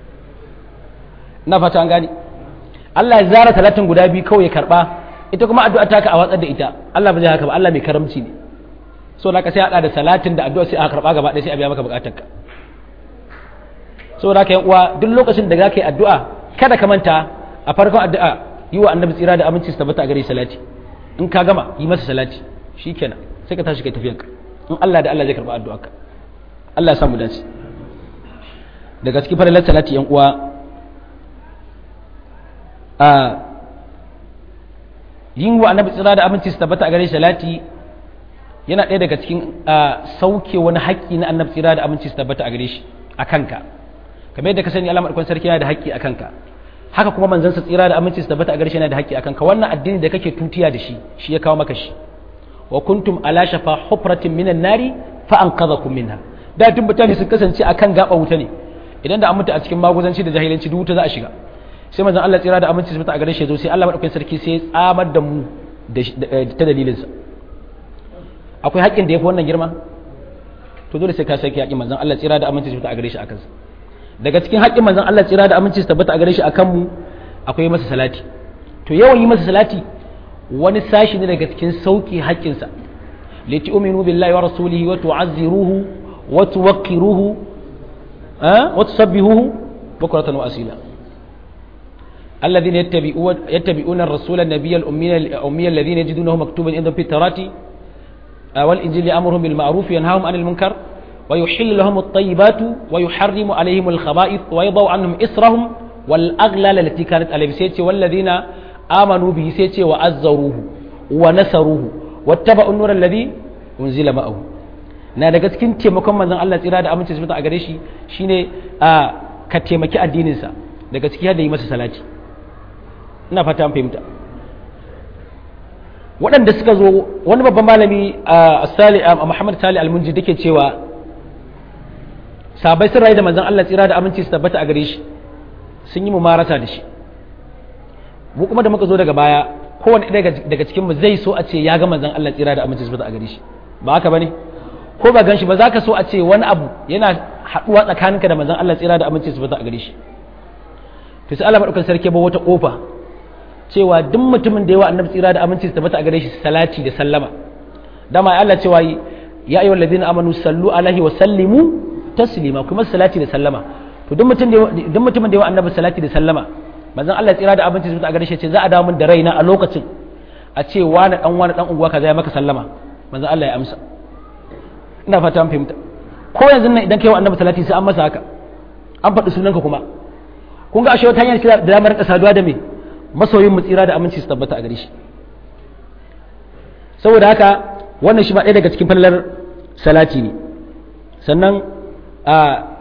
ina fata an gane Allah ya zara talatin guda biyu kawai ya karba ita kuma addu'a ta ka a watsar da ita Allah ba zai haka ba Allah mai karamci ne so da ka sai hada da salatin da addu'a sai a karba gaba ɗaya sai a biya maka bukatar ka so da ka yan uwa duk lokacin da zaka yi addu'a kada ka manta a farkon addu'a yi wa annabi tsira da aminci su tabbata a gare salati in ka gama yi masa salati shikenan sai ka tashi kai tafiyanka in Allah da Allah zai karba addu'arka Allah ya samu dace daga cikin farilar salati yan uwa a yin wa annabi tsira da aminci su tabbata a gare salati yana ɗaya daga cikin sauke wani haƙƙi na annabi tsira da aminci su tabbata a gare shi a kanka kamar yadda ka sani Allah madaukakin sarki yana da haƙƙi a kanka haka kuma manzansa tsira da aminci su tabbata a gare shi yana da haƙƙi a kanka wannan addini da kake tutiya da shi shi ya kawo maka shi wa kuntum ala shafa hufratin minan nari fa anqadhakum minha da tun mutane sun kasance akan gaba wuta ne idan da an mutu a cikin maguzanci da jahilanci duk wuta za a shiga sai manzon Allah tsira da aminci su a gare shi zo sai Allah madaukakin sarki sai ya tsamar da mu ta dalilin sa akwai haƙƙin da yafi wannan girma to dole sai ka saki haƙƙin manzon Allah tsira da aminci su a gare shi akan sa daga cikin haƙƙin manzon Allah tsira da aminci su tabbata a gare shi akan mu akwai masa salati to yawan yi masa salati wani sashi ne daga cikin sauki haƙƙinsa lati uminu billahi wa rasulihi wa tu'azziruhu wa tuwaqqiruhu wa tusabbihuhu bukratan wa asila الذين يتبعون يتبعون الرسول النبي الأمي الأمي الذين يجدونه مكتوبا عندهم في التوراة والإنجيل يأمرهم بالمعروف وينهاهم عن المنكر ويحل لهم الطيبات ويحرم عليهم الخبائث ويضع عنهم إسرهم والأغلال التي كانت عليهم سيتي والذين آمنوا به سيتي وأزروه ونصروه واتبعوا النور الذي أنزل معه na daga cikin taimakon manzon Allah tsira da aminci su a gare shi shine a ka taimaki addininsa daga ciki da yi masa salati ina fata an fahimta waɗanda suka zo wani babban malami a Muhammad Sali Almunji dake cewa sabai sun rayu da manzon Allah tsira da aminci su tabbata a gare shi sun yi mumarasa da shi mu kuma da muka zo daga baya kowane ɗaya daga cikin mu zai so a ce ya ga manzon Allah tsira da aminci a gare shi ba haka bane ko ba gan shi ba za ka so a ce wani abu yana haɗuwa tsakaninka da manzon Allah tsira da aminci su a gare shi to sai Allah madaukakin sarki ba wata kofa cewa duk mutumin da yawa annabi tsira da aminci su tabbata a gare shi salati da sallama dama Allah cewa ya ayyuhal ladina amanu sallu alaihi wa sallimu taslima kuma salati da sallama to duk mutum da duk mutumin da yawa annabi salati da sallama manzon Allah tsira da aminci su tabbata a gare shi ce za a dawo min da raina a lokacin a ce wani dan wani dan unguwa kaza ya maka sallama manzon Allah ya amsa ina fata an fahimta ko yanzu nan idan kai wa annabi salati sai an masa haka an faɗi sunanka kuma kun ga ashe wata hanyar da damar ka saduwa da me masoyin mu tsira da aminci su tabbata a gare shi saboda haka wannan shi ma ɗaya daga cikin fallar salati ne sannan a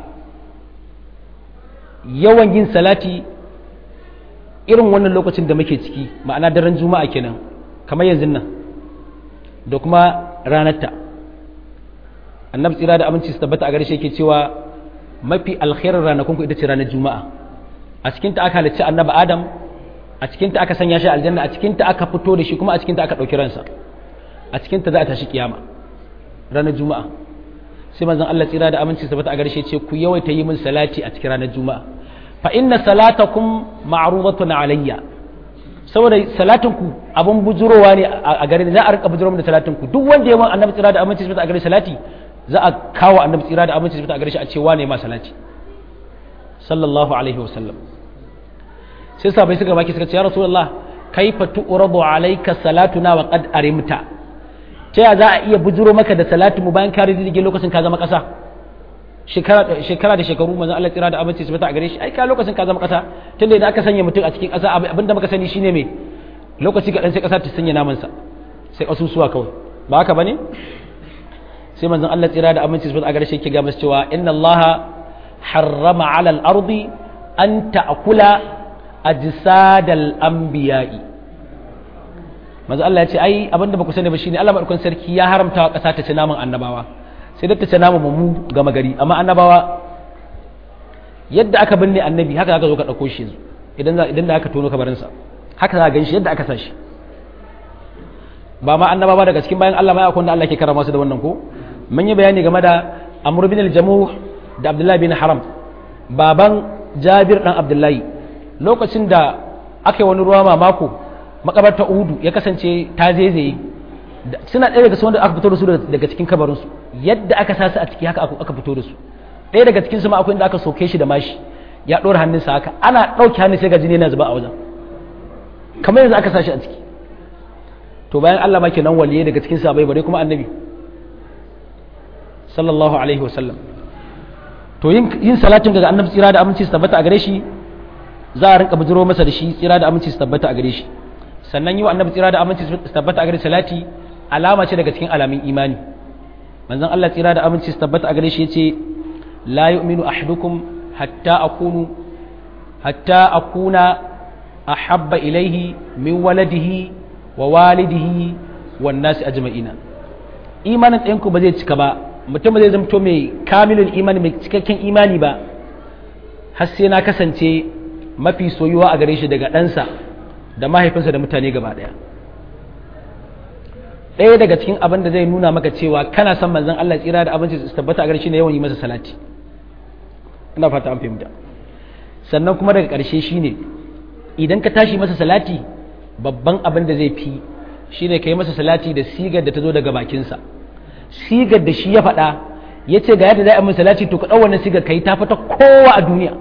yawan yin salati irin wannan lokacin da muke ciki ma'ana daren juma'a kenan kamar yanzu nan da kuma ranarta annabi tsira da aminci su tabbata a gare shi yake cewa mafi alkhairar ranakun ku ita ce ranar juma'a a cikin ta aka halicci annabi adam a cikin ta aka sanya shi aljanna a cikin ta aka fito da shi kuma a cikin ta aka dauki ransa a cikin ta za a tashi kiyama ranar juma'a sai manzon Allah tsira da aminci su tabbata a gare shi ce ku yawaita yi min salati a cikin ranar juma'a fa inna salatakum ma'rudatun alayya saboda salatin ku abun bujurowa ne a gare ni za a rika bujuro da salatin ku duk wanda ya man annabi tsira da aminci su tabbata a gare salati za a kawo annabi tsira da aminci a gare shi a ce wane ma salati sallallahu alaihi wasallam sai sabai suka baki suka ce ya rasulullah kaifa tu'radu alayka salatuna wa qad arimta ta ya za a iya bujuro maka da salatu mu bayan ka riddige lokacin ka zama kasa shekara shekara da shekaru manzon Allah tsira da aminci su a gare shi ai ka lokacin ka zama kasa tunda idan aka sanya mutum a cikin kasa abinda muka sani shine me lokaci ga dan sai kasa ta sanya naman sa sai kasusuwa kawai ba haka bane sai manzon Allah tsira da aminci su a gare shi yake ga masu cewa inna Allah harrama ala al-ardi an ta'kula ajsadal anbiya'i manzon Allah ya ce ai abinda ba ku sani ba shine Allah madaukakin sarki ya haramta wa kasa ta ci naman annabawa sai da ta ci naman mu gama gari amma annabawa yadda aka binne annabi haka aka zo ka dauko shi idan idan da aka tono kabarinsa haka za ka gan shi yadda aka sa shi ba ma annaba ba daga cikin bayan Allah ma akwai da Allah ke karama su da wannan ko mun yi bayani game da Amr bin al-Jamuh da Abdullah bin Haram baban Jabir dan Abdullahi lokacin da aka yi wani ruwa mamako makabarta Uhudu ya kasance ta zaizaye suna ɗaya daga wanda aka fito da su daga cikin kabarin su yadda aka sa su a ciki haka aka fito da su ɗaya daga cikin su ma akwai inda aka soke shi da mashi ya ɗora hannunsa haka ana ɗauke hannun sai ga jini yana zuba a wajen kamar yanzu aka sa shi a ciki to bayan Allah ma kenan waliye daga cikin sahabbai bare kuma annabi sallallahu alaihi wasallam to yin yin salatin daga annabi tsira da aminci su tabbata a gare shi za a rinka bujiro masa da shi tsira da aminci su tabbata a gare shi sannan yi wa annabi tsira da aminci su tabbata a gare salati alama ce daga cikin alamin imani manzon Allah tsira da aminci su tabbata a gare shi yace la yu'minu ahadukum hatta akunu hatta akuna ahabba ilaihi min waladihi wa walidihi wan nasi ajma'ina imanin ɗayanku ba zai cika ba mutum zai zamto mai kamilul imani mai cikakken imani ba har sai na kasance mafi soyuwa a gare shi daga ɗansa da mahaifinsa da mutane gaba ɗaya ɗaya daga cikin abin da zai nuna maka cewa kana son manzon Allah tsira da abinci su tabbata a gare shi ne yawan yi masa salati ina fata an fahimta sannan kuma daga ƙarshe shine idan ka tashi masa salati babban abin da zai fi shi ne ka yi masa salati da sigar da ta zo daga bakinsa sigar da shi ya faɗa ya ce ga yadda za a min salati to ka ɗau wannan sigar ka yi ta fata kowa a duniya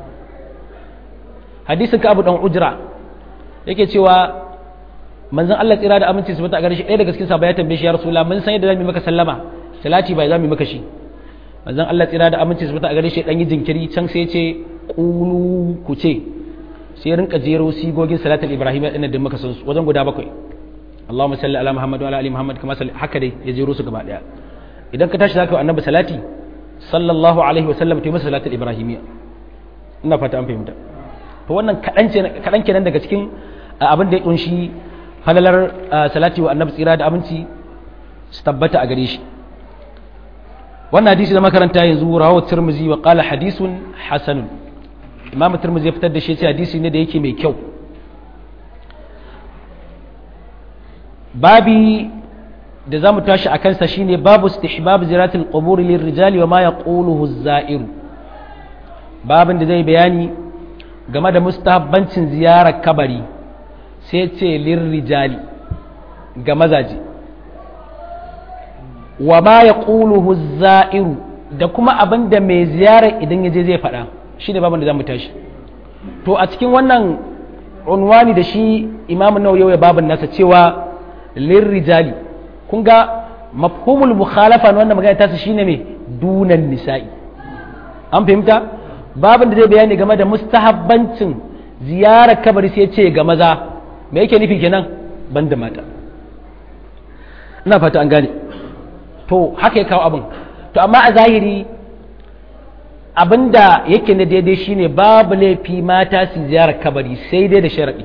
hadisin ka abu ɗan ujira yake cewa manzon Allah tsira da aminci su mata a gare shi ɗaya daga cikin sabaya tambaye shi ya rasula mun san yadda za mu yi maka sallama salati bai za mu yi maka shi manzon Allah tsira da aminci su mata a gare shi ɗan yi jinkiri can sai ya ce ƙulu ku ce sai rinka jero sigogin salatul ibrahim din da muka san su wajen guda bakwai Allahumma salli ala Muhammad wa ala ali Muhammad kama salli haka dai ya jero su gaba daya idan ka tashi zaka yi annabi salati sallallahu alaihi wa sallam ta masa salatul ibrahimiyya ina fata an fahimta to wannan kadan ce kadan kenan daga cikin abin da ya kunshi halalar salati wa annabi tsira da aminci su tabbata a gare shi wannan hadisi da makaranta yanzu rawu tirmizi wa qala hadithun hasanun imam turmuzi ya fitar da shi ce hadisi ne da yake mai kyau babi da za mu tashi a kansa shine babu istihbab ziratul qubur lil rijali wa ma yaquluhu az-za'ir babin da zai bayani game da mustahabbancin ziyarar kabari sai ce lir rijali ga mazaje wa ma yaquluhu az-za'ir da kuma abin da mai ziyarar idan ya je zai faɗa shine babin da za mu tashi to a cikin wannan unwani da shi imamu nawawi ya babin nasa cewa lir rijali kun ga mafhumul mukhalafa na wannan magana tasa shine mai dunan nisa'i an fahimta babin da zai bayani game da mustahabbancin ziyarar kabari sai ce ga maza me yake nufi kenan banda mata ina fata an gane to haka ya kawo abin to amma a zahiri abinda yake na daidai shine babu laifi mata su ziyarar kabari sai dai da sharaɗi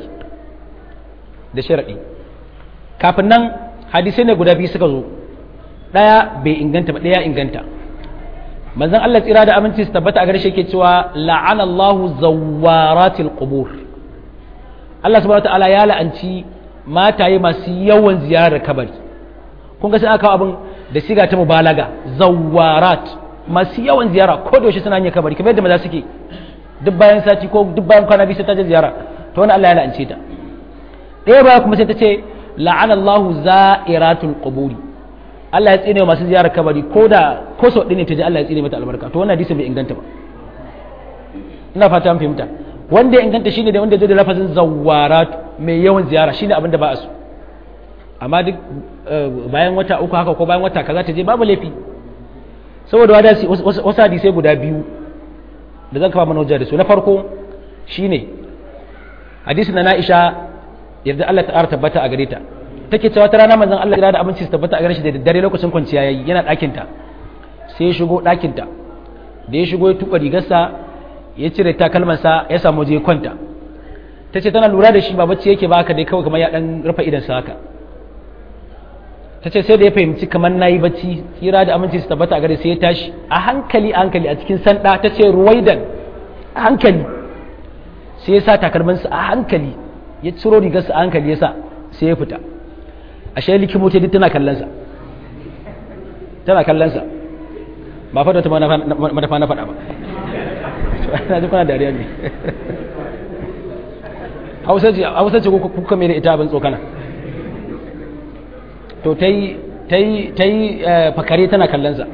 da sharaɗi kafin nan hadisai ne guda biyu suka zo ɗaya bai inganta ba ɗaya inganta manzon Allah tsira da aminci su tabbata a garshe ke cewa la'anallahu zawaratil qubur Allah subhanahu wataala ya la'anci mataye masu yawan ziyarar kabari kun ga sai aka kawo abin da siga ta mubalaga zawarat masu yawan ziyara ko da yaushe suna yin kabari kamar yadda maza suke duk bayan sati ko duk bayan kwana biyu sai ta je ziyara to wani Allah ya la'ance ta ɗaya baya kuma sai ta ce la'anallahu za'iratul quburi Allah ya tsine masu ziyarar kabari ko da ko sau ɗin ne ta ji Allah ya tsine mata albarka to wannan hadisin bai inganta ba ina fata an fahimta wanda ya inganta shine da wanda zai da lafazin zawarat mai yawan ziyara shine abin da ba a so amma duk bayan wata uku haka ko bayan wata kaza ta je babu laifi saboda wadasi wasu hadisai guda biyu da zan kafa mana hujja da su na farko shine hadisin na Aisha yadda Allah ta tabbata a gare ta take cewa ta rana manzon Allah da abinci su tabbata a gare shi da daddare lokacin kwanciya yayi yana ɗakin ta sai ya shigo ɗakin ta da ya shigo ya tuba rigarsa ya cire takalmansa ya samu je kwanta ta ce tana lura da shi ba bacci yake baka dai kawai kamar ya dan rufe idan sa haka ta ce sai da ya fahimci kamar nayi bacci tsira da aminci su tabbata a gare sai ya tashi a hankali a hankali a cikin sanda ta ce ruwaidan a hankali sai ya sa takalmansa a hankali ya ciro rigarsa a hankali ya sa sai ya fita ashe likimoci duk tana kallonsa tana kallonsa ba fata ta madafa na faɗa ba na ji kuna dariya ne hausa ce kuka mai da ita abin tsokana to ta yi fakare tana kallonsa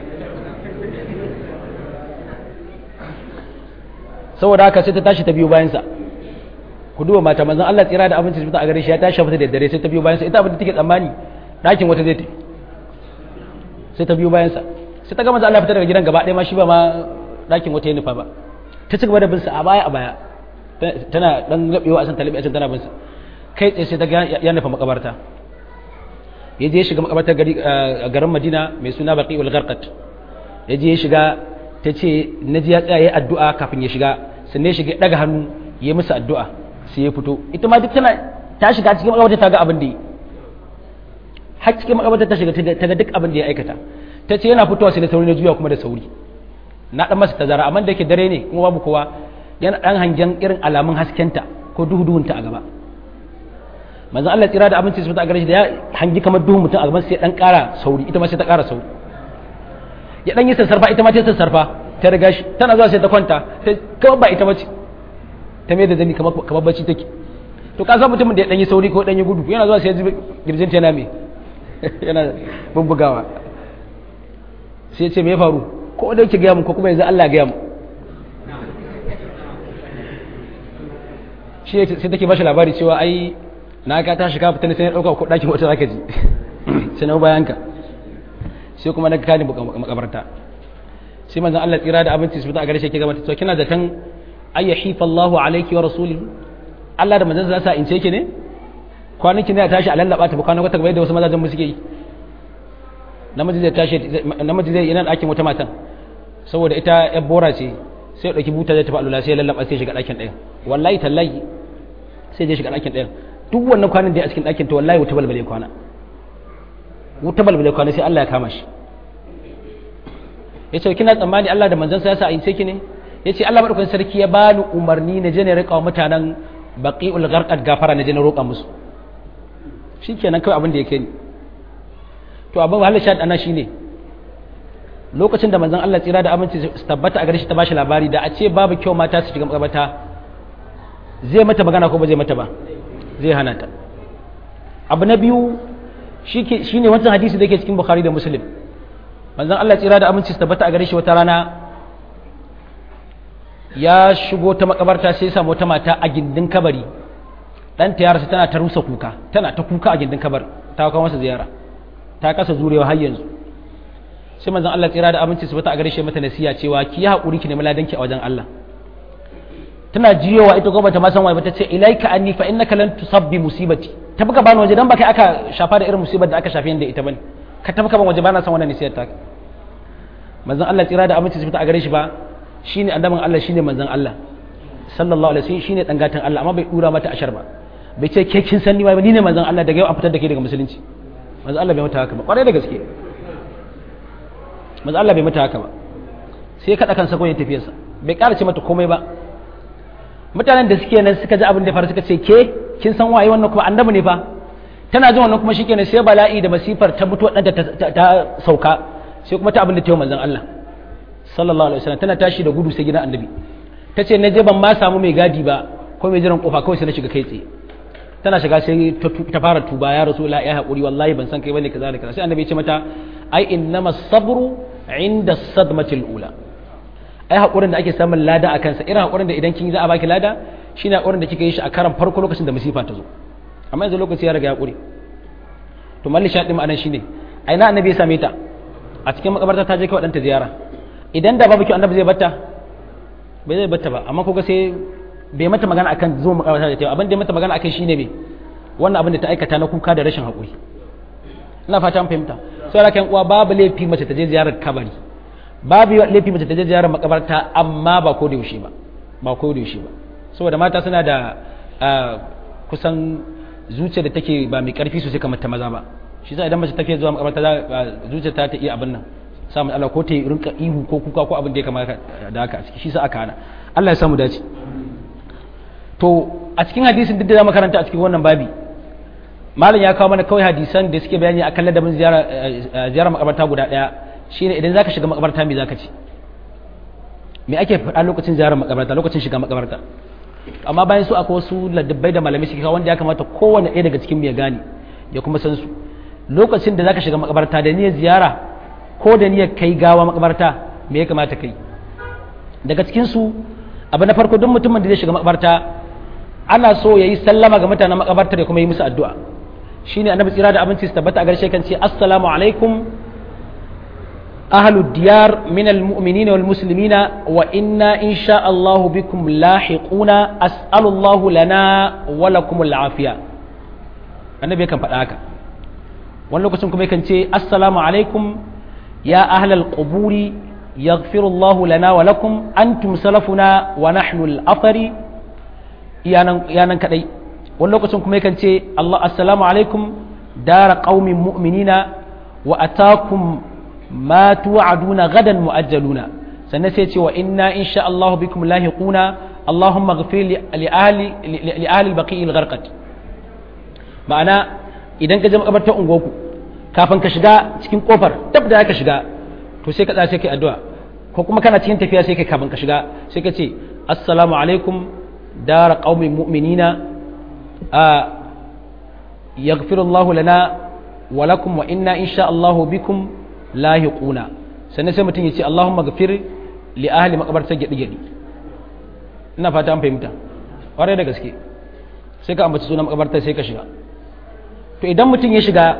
saboda haka sai ta tashi ta biyu bayansa ku duba mata manzon Allah tsira da abinci fita a gare shi ya tashi fita da dare sai ta biyo bayansa ita abin da take tsammani ɗakin wata zai tafi sai ta biyo bayansa sai ta ga manzon Allah fita daga gidan gaba ɗaya ma shi ba ma ɗakin wata ya nufa ba ta ci gaba da bin sa a baya a baya tana dan gabewa a san talibi a can tana bin sa kai tsaye sai ta ga ya nufa makabarta ya je shiga makabartar gari a garin Madina mai suna Baqiul Gharqat ya je ya shiga ta ce na ji ya tsaya ya addu'a kafin ya shiga sannan ya shiga daga hannu ya musu addu'a sai ya fito ita ma duk tana ta shiga cikin makabarta ta ga abin da yi har cikin makabarta ta shiga ta ga duk abin da ya aikata ta ce yana fitowa sai da sauri na juya kuma da sauri na dan masa tazara amma da yake dare ne kuma babu kowa yana dan hangen irin alamun haskenta ko duhu duhunta a gaba manzon Allah tsira da abinci su fita a gare shi da ya hangi kamar duhun mutum a gaban sai dan kara sauri ita ma sai ta kara sauri ya dan yi sassarfa ita ma ta sassarfa ta riga shi tana zuwa sai ta kwanta ta kawai ba ita bace ta mai da zani kamar bacci take to ka san mutumin da ya danyi sauri ko danyi gudu yana zuwa sai ya ji girjin yana me yana bubbugawa sai ya ce me ya faru ko da yake gaya mu ko kuma yanzu Allah gaya mu shi sai take bashi labari cewa ai na ka ta shiga fitan sai ya dauka ko dakin wata zaka ji sai na bayan ka sai kuma na kani makabarta sai manzon Allah tsira da abinci su fita a gare shi ke gaba to kina da tan ay yahifa Allahu alayki wa rasulihi Allah da manzon sa sa ince ki ne kwanaki ne ya tashi a lallaba ta kwanan wata gaba da wasu mazajen mu suke yi namiji zai tashi namiji zai yana ɗakin wata matan saboda ita yar bora ce sai ya dauki buta zai tafi alula sai ya lallaba sai ya shiga ɗakin ɗayan wallahi tallahi sai ya shiga ɗakin ɗayan duk wannan kwanan da ya a cikin ɗakin to wallahi wuta balbale kwana wuta balbale kwana sai Allah ya kama shi ya ce kina tsammani Allah da manzansa ya sa a ince ki ne yace Allah madaukakin sarki ya bani umarni na je ne rika wa mutanen baqi'ul gharqad gafara na je na roƙa musu shikenan kawai abin da yake ni to abin wahalar shahid ana shine lokacin da manzon Allah tsira da aminci su tabbata a gare shi ta bashi labari da a ce babu kyau mata su shiga makabarta zai mata magana ko ba zai mata ba zai hana ta abu na biyu shine wancan hadisi da yake cikin bukhari da muslim manzon Allah tsira da aminci su tabbata a gare shi wata rana ya shigo ta makabarta sai ya samu wata mata a gindin kabari dan ta yarsa tana ta rusa kuka tana ta kuka a gindin kabar ta kawo masa ziyara ta kasa zurewa har yanzu sai manzon Allah tsira da aminci su bata a gare shi mata nasiya cewa ki yi hakuri ki nemi ladanki a wajen Allah tana jiyowa ita ko bata ma san wai bata ce ilaika anni fa innaka lan tusabbi musibati ta buka bani waje dan baka aka shafa da irin musibar da aka shafe da ita bane ka tafi ban waje bana san wannan nasiyar ta manzon Allah tsira da aminci su bata a gare shi ba shine annabin Allah shine manzon Allah sallallahu alaihi wasallam shine dan gatan Allah amma bai dura mata ashar ba bai ce ke kin san ni ba ni ne manzon Allah daga yau an fitar da ke daga musulunci manzon Allah bai mata haka ba kwarai da gaske manzon Allah bai mata haka ba sai kada kansa ko ya tafi sa bai ƙara ce mata komai ba mutanen da suke nan suka ji abin da faru suka ce ke kin san waye wannan kuma annabi ne fa tana jin wannan kuma shikenan sai bala'i da masifar ta mutuwa ɗanta ta sauka sai kuma ta abin da ta yi manzon Allah sallallahu alaihi wasallam tana tashi da gudu sai gidan annabi ta ce na je ban ma samu mai gadi ba ko mai jiran kofa kawai sai na shiga kai tsaye tana shiga sai ta fara tuba ya rasu la ya haƙuri wallahi ban san kai bane kaza da kaza sai annabi ya ce mata ai innama sabru inda sadmatil ula ai haƙurin da ake samun lada a kansa irin haƙurin da idan kin za a baki lada shine haƙurin da kika yi shi a karan farko lokacin da musifa ta zo amma yanzu lokaci ya riga haƙuri to malli shaɗin ma'anan shine ai na annabi ya same ta a cikin makabarta ta je kawai ɗanta ziyara idan da babu kyau annabi zai batta bai zai batta ba amma kuga sai bai mata magana akan zo makabarta da ta abin da ya mata magana akan shine me wannan abin da ta aikata na kuka da rashin haƙuri ina fata an fahimta sai rakan uwa babu laifi mace ta je ziyarar kabari babu laifi mace ta je ziyarar makabarta amma ba ko da yaushe ba ba ko da yaushe ba saboda mata suna da kusan zuciya da take ba mai karfi sosai kamar ta maza ba shi sa idan mace ta zuwa makabarta zuciya ta ta iya abin nan samun Allah ko ta yi rinka ihu ko kuka ko abin da ya kamata da haka a ciki shi sa aka hana Allah ya samu dace to a cikin hadisin duk da za karanta a cikin wannan babi malam ya kawo mana kawai hadisan da suke bayani akan ladabin ziyara ziyara makabarta guda daya shine idan zaka shiga makabarta me zaka ci me ake faɗa lokacin ziyarar makabarta lokacin shiga makabarta amma bayan su akwai wasu ladabbai da malamai suke kawo wanda ya kamata kowanne ɗaya daga cikin ya gane ya kuma san su lokacin da zaka shiga makabarta da niyyar ziyara ko da niyyar kai gawa makabarta me ya kamata kai daga cikin su abu na farko duk mutumin da zai shiga makabarta ana so yayi sallama ga mutanen makabarta da kuma yi musu addu'a shine annabi tsira da abinci su tabbata a garshe kan ce assalamu alaikum ahlu diyar min almu'minina wal muslimina wa inna insha Allah bikum lahiquna as'alu Allah lana wa lakum al'afiya annabi kan faɗa haka wani lokacin kuma yakan ce assalamu alaikum ya ahlal quburi yaghfiru Allah lana wa lakum antum salafuna wa nahnu al-athari iyanan kadai wani lokacin kuma yakan ce Allah assalamu alaikum dara qaumin mu'minina wa atakum ma tu'aduna gadan mu'ajjaluna sannan sai ce wa inna insha Allah bikum lahiquna Allahumma ghfir li ahli li ahli al-baqi al-gharqat ma'ana idan ka je makabartar ungoku kafin ka shiga cikin kofar tab da ka shiga to sai ka tsaya sai kai addu'a ko kuma kana cikin tafiya sai kai kafin ka shiga sai ka ce assalamu alaikum دار قوم مؤمنين آه يغفر الله لنا ولكم وإنا إن شاء الله بكم لاهقون sannan sai mutum ya ce Allahumma gafir li ahli makabarta gyaɗi gyaɗi ina fata an fahimta ƙwarai da gaske sai ka ambaci sunan makabarta sai ka shiga to idan mutum ya shiga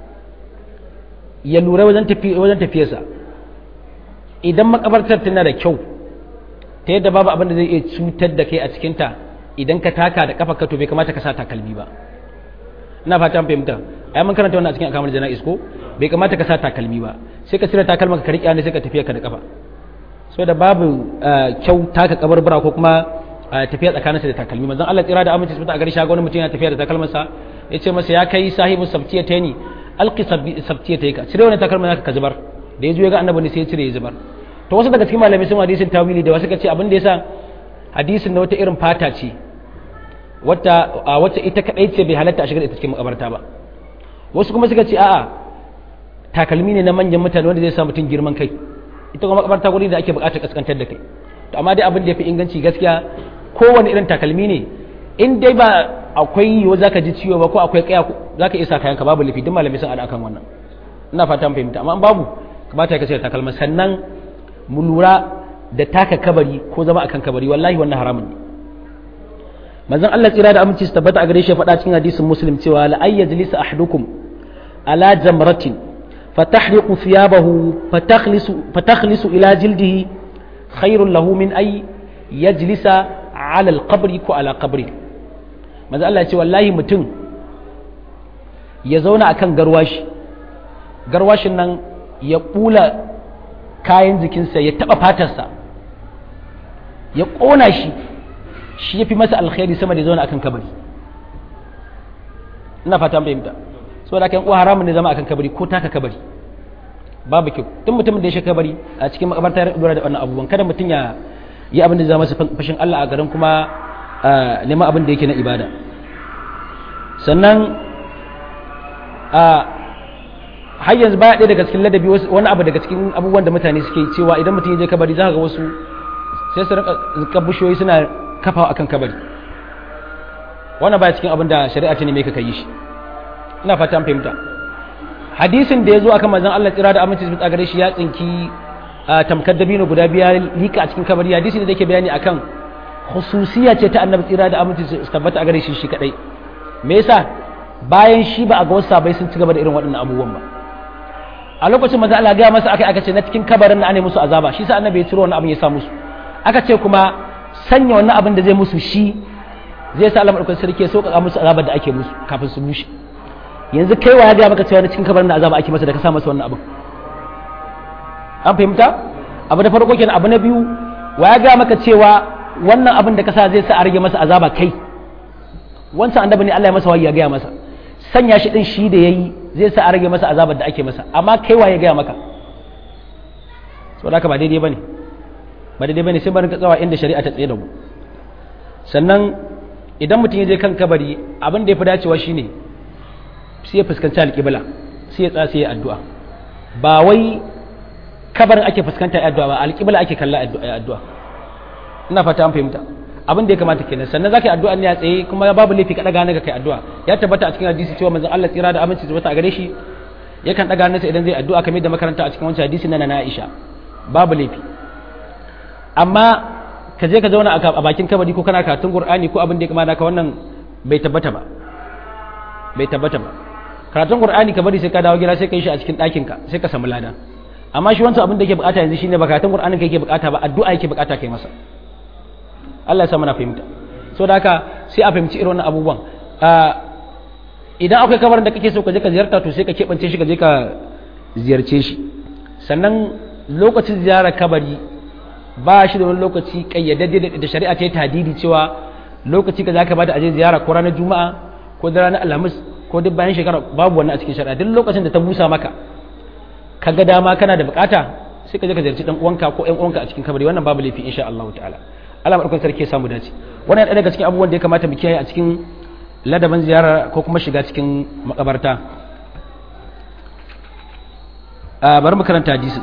ya lura wajen tafiyarsa idan makabartar tana da kyau ta yadda babu abin da zai iya cutar da kai a cikinta idan ka taka da kafa ka to bai kamata ka sa takalmi ba ina fata an fahimta ai mun karanta wannan a cikin akamar jana'is ko bai kamata ka sa takalmi ba sai ka cire takalma ka riƙe ne sai ka tafiya ka da kafa so da babu kyau taka kabarbara ko kuma tafiya tsakaninsa da takalmi manzon Allah tsira da aminci su a gari shago wani mutum yana tafiya da takalmansa ya ce masa ya kai sahibu sabtiyataini alqi sabtiyataika cire wannan takalman naka ka zubar da ya zo ya ga annabi ne sai ya cire ya zubar to wasu daga cikin malamai sun hadisin tawili da wasu ka ce abin da yasa hadisin na wata irin fata ce wata wacce ita kadai ce bai halatta a shigar ita cikin makabarta ba wasu kuma suka ce a'a takalmi ne na manyan mutane wanda zai sa mutum girman kai ita kuma makabarta guri da ake bukatar kaskantar da kai to amma dai abin da yafi inganci gaskiya kowane irin takalmi ne in dai ba akwai yiwu zaka ji ciwo ba ko akwai kaya zaka isa kayan ka babu lafi duk malamai sun akan wannan ina fata mun fahimta amma babu kamata ka ce takalma sannan mu lura da taka kabari ko zama akan kabari wallahi wannan haramun ne manzon Allah tsira da aminci su tabbata a gare shi faɗa cikin hadisin muslim cewa la ay yajlisa ahadukum ala jamratin fatahriqu thiyabahu fatakhlisu fatakhlisu ila jildihi khairun lahu min ay yajlisa ala alqabri ko ala qabri manzon Allah ya ce wallahi mutum ya zauna akan garwashi garwashin nan ya bula kayan jikinsa ya taba fatarsa ya ƙona shi shi ya fi masa alkhairi sama da zauna akan kabari ina fata an fahimta so da kan uwa haramun ne zama akan kabari ko taka kabari babu kyau tun mutumin da ya shiga kabari a cikin makabarta ya dora da wannan abubuwan kada mutum ya yi abin da zama fashin Allah a garin kuma neman abin da yake na ibada sannan har yanzu baya ɗaya daga cikin ladabi wani abu daga cikin abubuwan da mutane suke cewa idan mutum ya je kabari za ka ga wasu sai su rika bishiyoyi suna kafawa akan kabari wannan baya cikin abin da shari'a ta ne mai ka yi shi ina fata an fahimta hadisin da ya zo akan manzon Allah tsira da aminci su gare shi ya tsinki tamkar dabino guda biya lika a cikin kabari hadisi da yake bayani akan khususiya ce ta annabi tsira da aminci su tabbata a gare shi shi kadai me yasa bayan shi ba a ga wasu sabai sun ci gaba da irin waɗannan abubuwan ba a lokacin manzo Allah ga masa akai aka ce na cikin kabarin na ane musu azaba shi sa annabi ya ciro wannan abin ya sa musu aka ce kuma sanya wannan abin da zai musu shi zai sa Allah madaukakin sarki ya sauƙaƙa musu azabar da ake musu kafin su bushe yanzu kai wa ya ga maka cewa na cikin kabarin da azaba ake masa da ka sa masa wannan abin an fahimta abu da farko kenan abu na biyu wa ya ga maka cewa wannan abin da ka sa zai sa a rage masa azaba kai wancan annabi ne Allah ya masa wahayi ya gaya masa sanya shi din shi da yayi zai sa a rage masa azabar da ake masa amma kai wa ya gaya maka saboda haka ba daidai bane ba daidai bane sai barin ka tsawa inda shari'a ta tsaye da mu sannan idan mutum ya je kan kabari abin da ya fi dacewa shine sai ya fuskanci alƙibla sai ya tsaya sai ya addu'a ba wai kabarin ake fuskanta ya addu'a ba alƙibla ake kalla addu'a ina fata an fahimta abin da ya kamata kenan sannan zaka yi addu'a ne a tsaye kuma babu laifi ka daga ga kai addu'a ya tabbata a cikin hadisi cewa manzon Allah tsira da aminci tabbata a gare shi yakan daga hannunsa idan zai addu'a kamar da makaranta a cikin wancan hadisi na na Aisha babu laifi amma ka je ka zauna a bakin kabari ko kana karatun Qur'ani ko abin da ya kamata ka wannan bai tabbata ba bai tabbata ba karatun Qur'ani ka bari sai ka dawo gida sai ka yi shi a cikin ɗakin ka sai ka samu lada amma shi wancan abin da yake bukata yanzu shine ba karatun Qur'anin ka yake bukata ba addu'a yake bukata kai masa Allah ya sa mana fahimta so da haka sai a fahimci irin wannan abubuwan idan akwai kabarin da kake so ka je ka ziyarta to sai ka keɓance shi ka je ka ziyarce shi sannan lokacin ziyarar kabari ba shi da wani lokaci kayyadadde da shari'a ta yi tadidi cewa lokaci ka za ka bada aje ziyara ko ranar juma'a ko da ranar alhamis ko duk bayan shekara babu wannan a cikin shari'a duk lokacin da ta busa maka ka ga dama kana da bukata sai ka je ka ziyarci dan uwanka ko ƴan uwanka a cikin kabari wannan babu laifi insha Allah ta'ala Allah madaukakin sarki ya samu dace wannan ɗaya daga cikin abubuwan da ya kamata mu kiyaye a cikin ladaban ziyara ko kuma shiga cikin makabarta bari mu karanta hadisi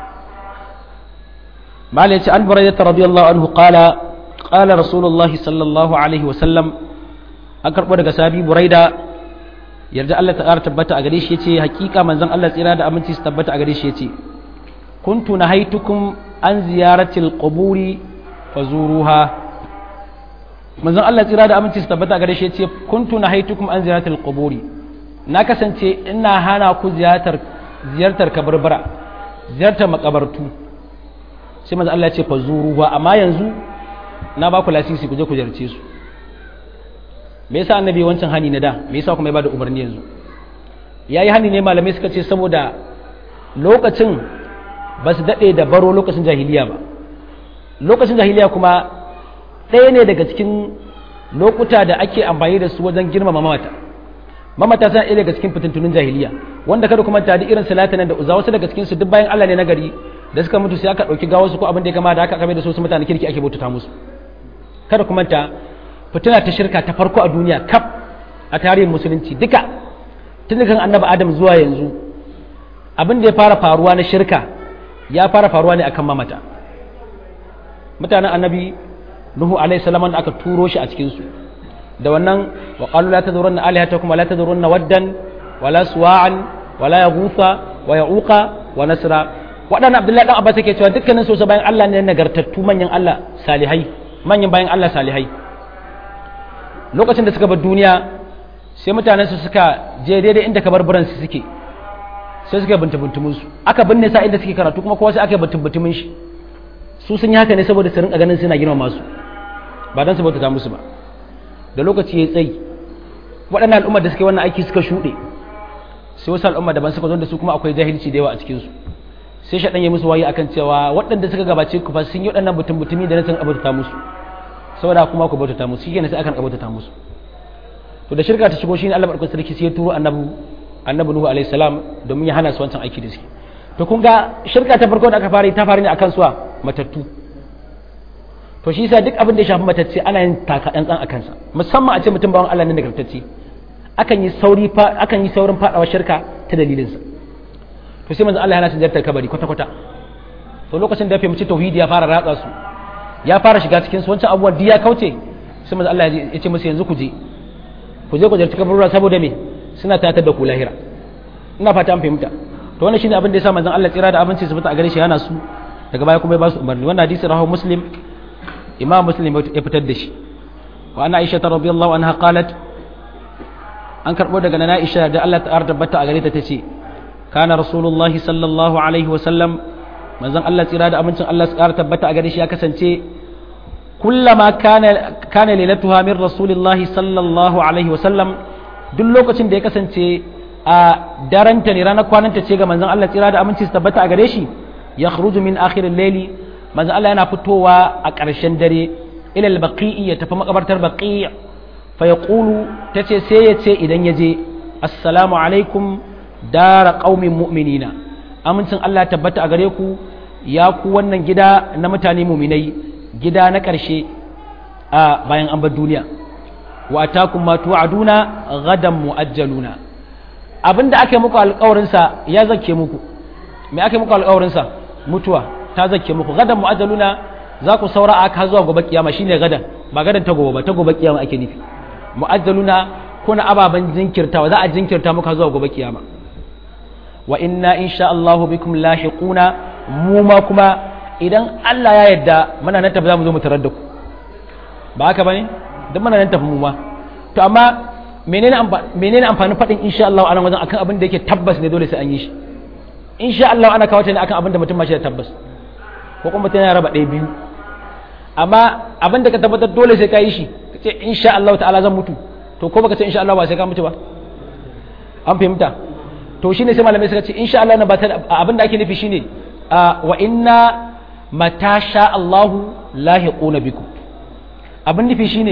mal yace an buraida radiyallahu anhu qala qala rasulullah sallallahu alaihi wa sallam an karbo daga sabi buraida yarda Allah ta ƙara tabbata a gare shi yace hakika manzon Allah tsira da aminci su tabbata a gare shi yace kuntu nahaitukum an ziyaratil quburi fazuruha manzon Allah tsira da aminci su tabbata gare shi yace kuntu nahaitukum an ziyaratil quburi na kasance ina hana ku ziyartar ziyartar kabarbara ziyartar makabartu sai manzon Allah ya ce fazuruha amma yanzu na ba ku lasisi ku je ku ziyarce su me yasa annabi wancan hani na da me yasa kuma ya bada umarni yanzu yayi hani ne malamai suka ce saboda lokacin ba su daɗe da baro lokacin jahiliya ba lokacin jahiliya kuma ɗaya ne daga cikin lokuta da ake amfani da su wajen girmama mamata mamata suna ɗaya daga cikin fitintunin jahiliya wanda kada kuma tadi irin salatanan da uza wasu daga cikin su duk bayan Allah ne na gari da suka mutu sai aka ɗauki gawarsu ko abin da ya kama da aka kame da su mutane kirki ake bautata musu kada ku manta fitina ta shirka ta farko a duniya kaf a tarihin musulunci duka tun kan annabi adam zuwa yanzu abin da ya fara faruwa na shirka ya fara faruwa ne akan mamata mutanen annabi nuhu alaihi salam da aka turo shi a cikin su da wannan wa qalu la tadhurunna alihatakum wa la tadhurunna waddan wa la suwa'an wa la yaghutha wa ya'uqa wa nasra waɗannan abdullahi dan abbas yake cewa dukkanin su bayan Allah ne nagartattu manyan Allah salihai manyan bayan Allah salihai lokacin da suka bar duniya sai mutanen su suka je daidai inda kabarburan su suke sai suka binta bintumin su aka binne sa inda suke karatu kuma kowa sai aka binta bintumin shi su sun yi haka ne saboda su rinka ganin suna girmama su ba dan su bauta musu ba da lokaci ya tsayi waɗannan al'ummar da suke wannan aiki suka shuɗe sai wasu al'umma daban suka zo da su kuma akwai jahilci da yawa a cikin su sai shaɗan ya musu wayi akan cewa waɗanda suka gabace ku fa sun yi waɗannan mutum mutumi da na san abauta musu saboda kuma ku bautata musu shi kenan sai akan abauta musu to da shirka ta shigo shine Allah barkatu sarki sai ya turo annabi annabi Nuhu alaihi salam domin ya hana su wancan aiki da suke to kun ga shirka ta farko da aka fara ta fara ne akan suwa matattu to shi yasa duk abin da ya shafi matacce ana yin taka dan tsan akan sa musamman a ce mutum bawan Allah ne nagartacce akan yi sauri fa akan yi saurin fadawa shirka ta dalilin sa to sai manzo Allah ya hana su zartar kabari kwata kwata to lokacin da ya fahimci tauhidi ya fara ratsa su ya fara shiga cikin su wancan abubuwan ya kauce sai manzo Allah ya ce musu yanzu ku je ku je ku zartar kabarura saboda me suna tatar da ku lahira ina fata an fahimta to wannan shine abin da yasa manzon Allah tsira da abinci su fita a gare shi yana su daga baya kuma ya ba su umarni wannan hadisi rawahu muslim imam muslim ya fitar da shi wa ana aisha radhiyallahu anha qalat an karbo daga nana aisha da Allah ta tabbata a gare ta tace kana rasulullah sallallahu alaihi wa sallam manzon Allah tsira da abincin Allah tsara tabbata a gare shi ya kasance kullama kana kana lailatuha min rasulillahi sallallahu alaihi wa sallam duk lokacin da ya kasance a daranta ne ranar kwananta ce ga manzon Allah tsira da aminci su tabbata a gare shi ya khruju min akhirin laili manzon Allah yana fitowa a ƙarshen dare ila al-baqi'i ya tafi makabartar baqi' fa yaqulu tace sai ya ce idan ya je assalamu alaikum dara qaumin mu'minina amincin Allah ya tabbata a gare ku ya ku wannan gida na mutane mu'minai gida na ƙarshe a bayan an bar duniya wa atakum ma tu'aduna gadan muajjaluna abinda ake muku alƙawarin sa ya zake muku me ake muku alƙawarin sa mutuwa ta zake muku gadan muajjaluna za ku saura a ka zuwa gobe kiyama shine gadan ba gadan ta gobe ba ta gobe kiyama ake nufi muajjaluna kuna ababan jinkirtawa za a jinkirta muka zuwa gobe kiyama wa inna insha Allahu bikum lahiquna mu ma kuma idan Allah ya yarda muna nan tafi za mu zo mu tarar da ku ba haka bane duk muna nan tafi mu ma to amma menene menene amfanin faɗin insha Allah anan wajen akan abin da yake tabbas ne dole sai an yi shi insha Allah ana kawo ta ne akan abin da mutum ma shi da tabbas ko kuma mutum yana raba ɗaya biyu amma abin da ka tabbatar dole sai ka yi shi ka ce insha Allah ta'ala zan mutu to ko baka ce insha Allah ba sai ka mutu ba an fahimta to shine sai malamai suka ce insha Allah na ba abin da ake nufi shine wa inna mata sha Allahu lahiquna bikum abin nufi shine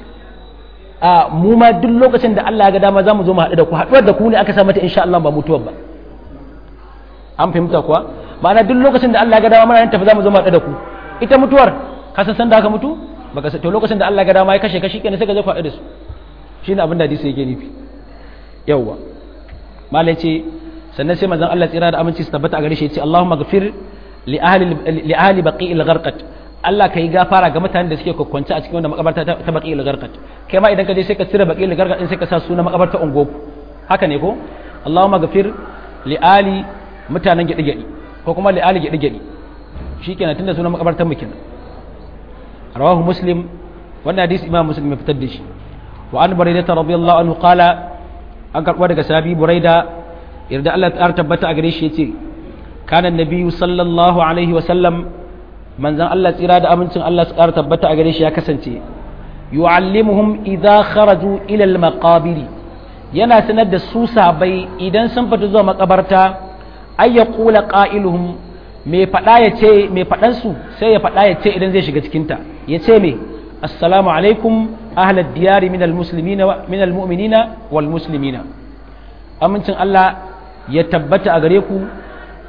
a mu ma duk lokacin da Allah ya ga dama za mu zo mu haɗu da ku haɗuwar da ku ne aka sa mata insha Allah ba mutuwar ba an fahimta kuwa ma'ana duk lokacin da Allah ya ga dama muna tafi za mu zo mu haɗu da ku ita mutuwar ka san san da aka mutu baka to lokacin da Allah ya ga dama ya kashe ka shikenan sai ka zo ku haɗu da su shine abin da hadisi yake nufi yawwa malai ce sannan sai manzon Allah tsira da aminci su tabbata a gare shi ya ce Allahumma ghafir li ahli li ahli baqi'il gharqat Allah ka yi gafara ga mutanen da suke kwakwance a cikin wannan makabarta ta baki garkat kai ma idan ka je sai ka cire baki garkat din sai ka sa sunan makabarta ungoku haka ne ko Allahumma gafir li ali mutanen gidi gidi ko kuma li ali gidi gidi shikenan tunda sunan makabartar mu kenan rawahu muslim wannan hadisi imam muslim ya fitar da shi wa an buraidah radiyallahu anhu qala an karbo daga sahabi buraida irda Allah ta tabbata a gare shi yace kana nabiyyu sallallahu alaihi wa sallam manzan Allah tsira da amincin Allah su ƙara tabbata a gare shi ya kasance yu'allimuhum idza kharaju ila al-maqabir yana sanar da su sabai idan sun fita zuwa makabarta ay yaqula qailuhum me fada ya ce me fadan su sai ya fada ya ce idan zai shiga cikin ta ya ce me assalamu alaikum ahlad diyari min al-muslimina min al-mu'minina wal muslimina amincin Allah ya tabbata a gare ku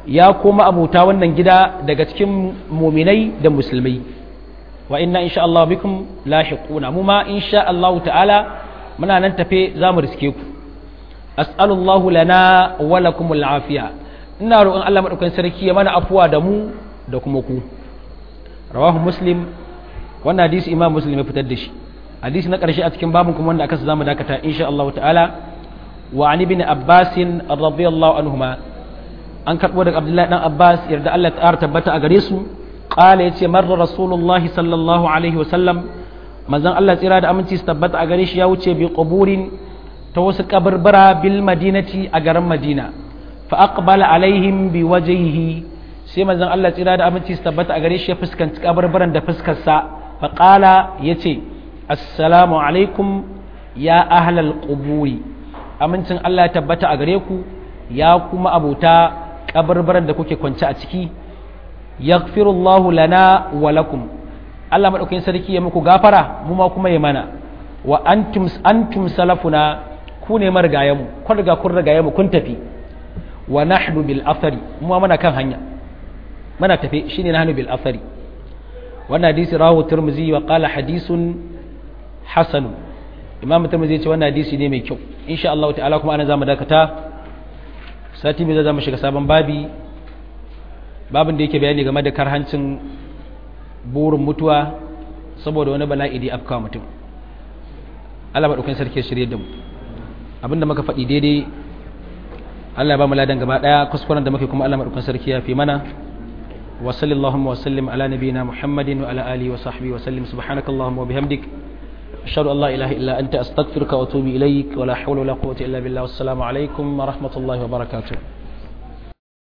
ya kuma abuta wannan gida daga cikin muminai da musulmai wa inna insha Allah bikum lahiquna mu ma insha Allah ta'ala muna nan tafe za mu riske ku as'alullahu lana wa lakum al'afiya ina roƙon Allah madaukakin sarki ya mana afuwa da mu da kuma ku rawahu muslim wannan hadisi imam muslim ya fitar da shi hadisi na ƙarshe a cikin babin kuma wanda aka zamu dakata insha Allah ta'ala wa an ibn abbas radiyallahu anhuma an karbo daga abdullahi dan abbas yarda Allah ta tabbata a gare su qala yace marra rasulullahi sallallahu alaihi wa sallam manzon Allah tsira da aminci su tabbata a gare shi ya wuce bi quburin ta wasu kabarbara bil madinati a garin madina fa aqbala alaihim bi wajhihi sai manzon Allah tsira da aminci su tabbata a gare shi ya fuskanci kabarbaran da fuskar sa fa qala yace assalamu alaikum ya ahlal quburi amincin Allah ya tabbata a gare ku ya kuma abuta kabarbaran da kuke kwance a ciki yaghfirullahu lana wa lakum Allah madaukakin sarki ya muku gafara mu ma kuma ya mana wa antum antum salafuna ku ne marigayen mu kun riga kun rigaye mu kun tafi wa nahnu bil athari mu ma muna kan hanya muna tafi shine nahnu bil athari wannan hadisi rawu tirmizi wa qala hadisun hasan imam tirmizi ya ce wannan hadisi ne mai kyau insha Allah ta'ala kuma ana zamu dakata sati mai zama shiga sabon babi babin da yake bayani game da karhancin burin mutuwa saboda wani bala'i da afka mutum Allah maɗaukin sarki shirye da mu abinda muka faɗi daidai Allah ba mu ladan gaba ɗaya kuskuren da muke kuma Allah maɗaukin sarki ya fi mana wa sallallahu wa sallim ala nabiyina muhammadin wa ala alihi wa sahbihi wa sallim subhanakallahumma wa bihamdik ashhadu an la ilaha illa anta astaghfiruka wa atubu ilaik wa la hawla wa la quwwata illa billah wassalamu alaikum wa rahmatullahi wa barakatuh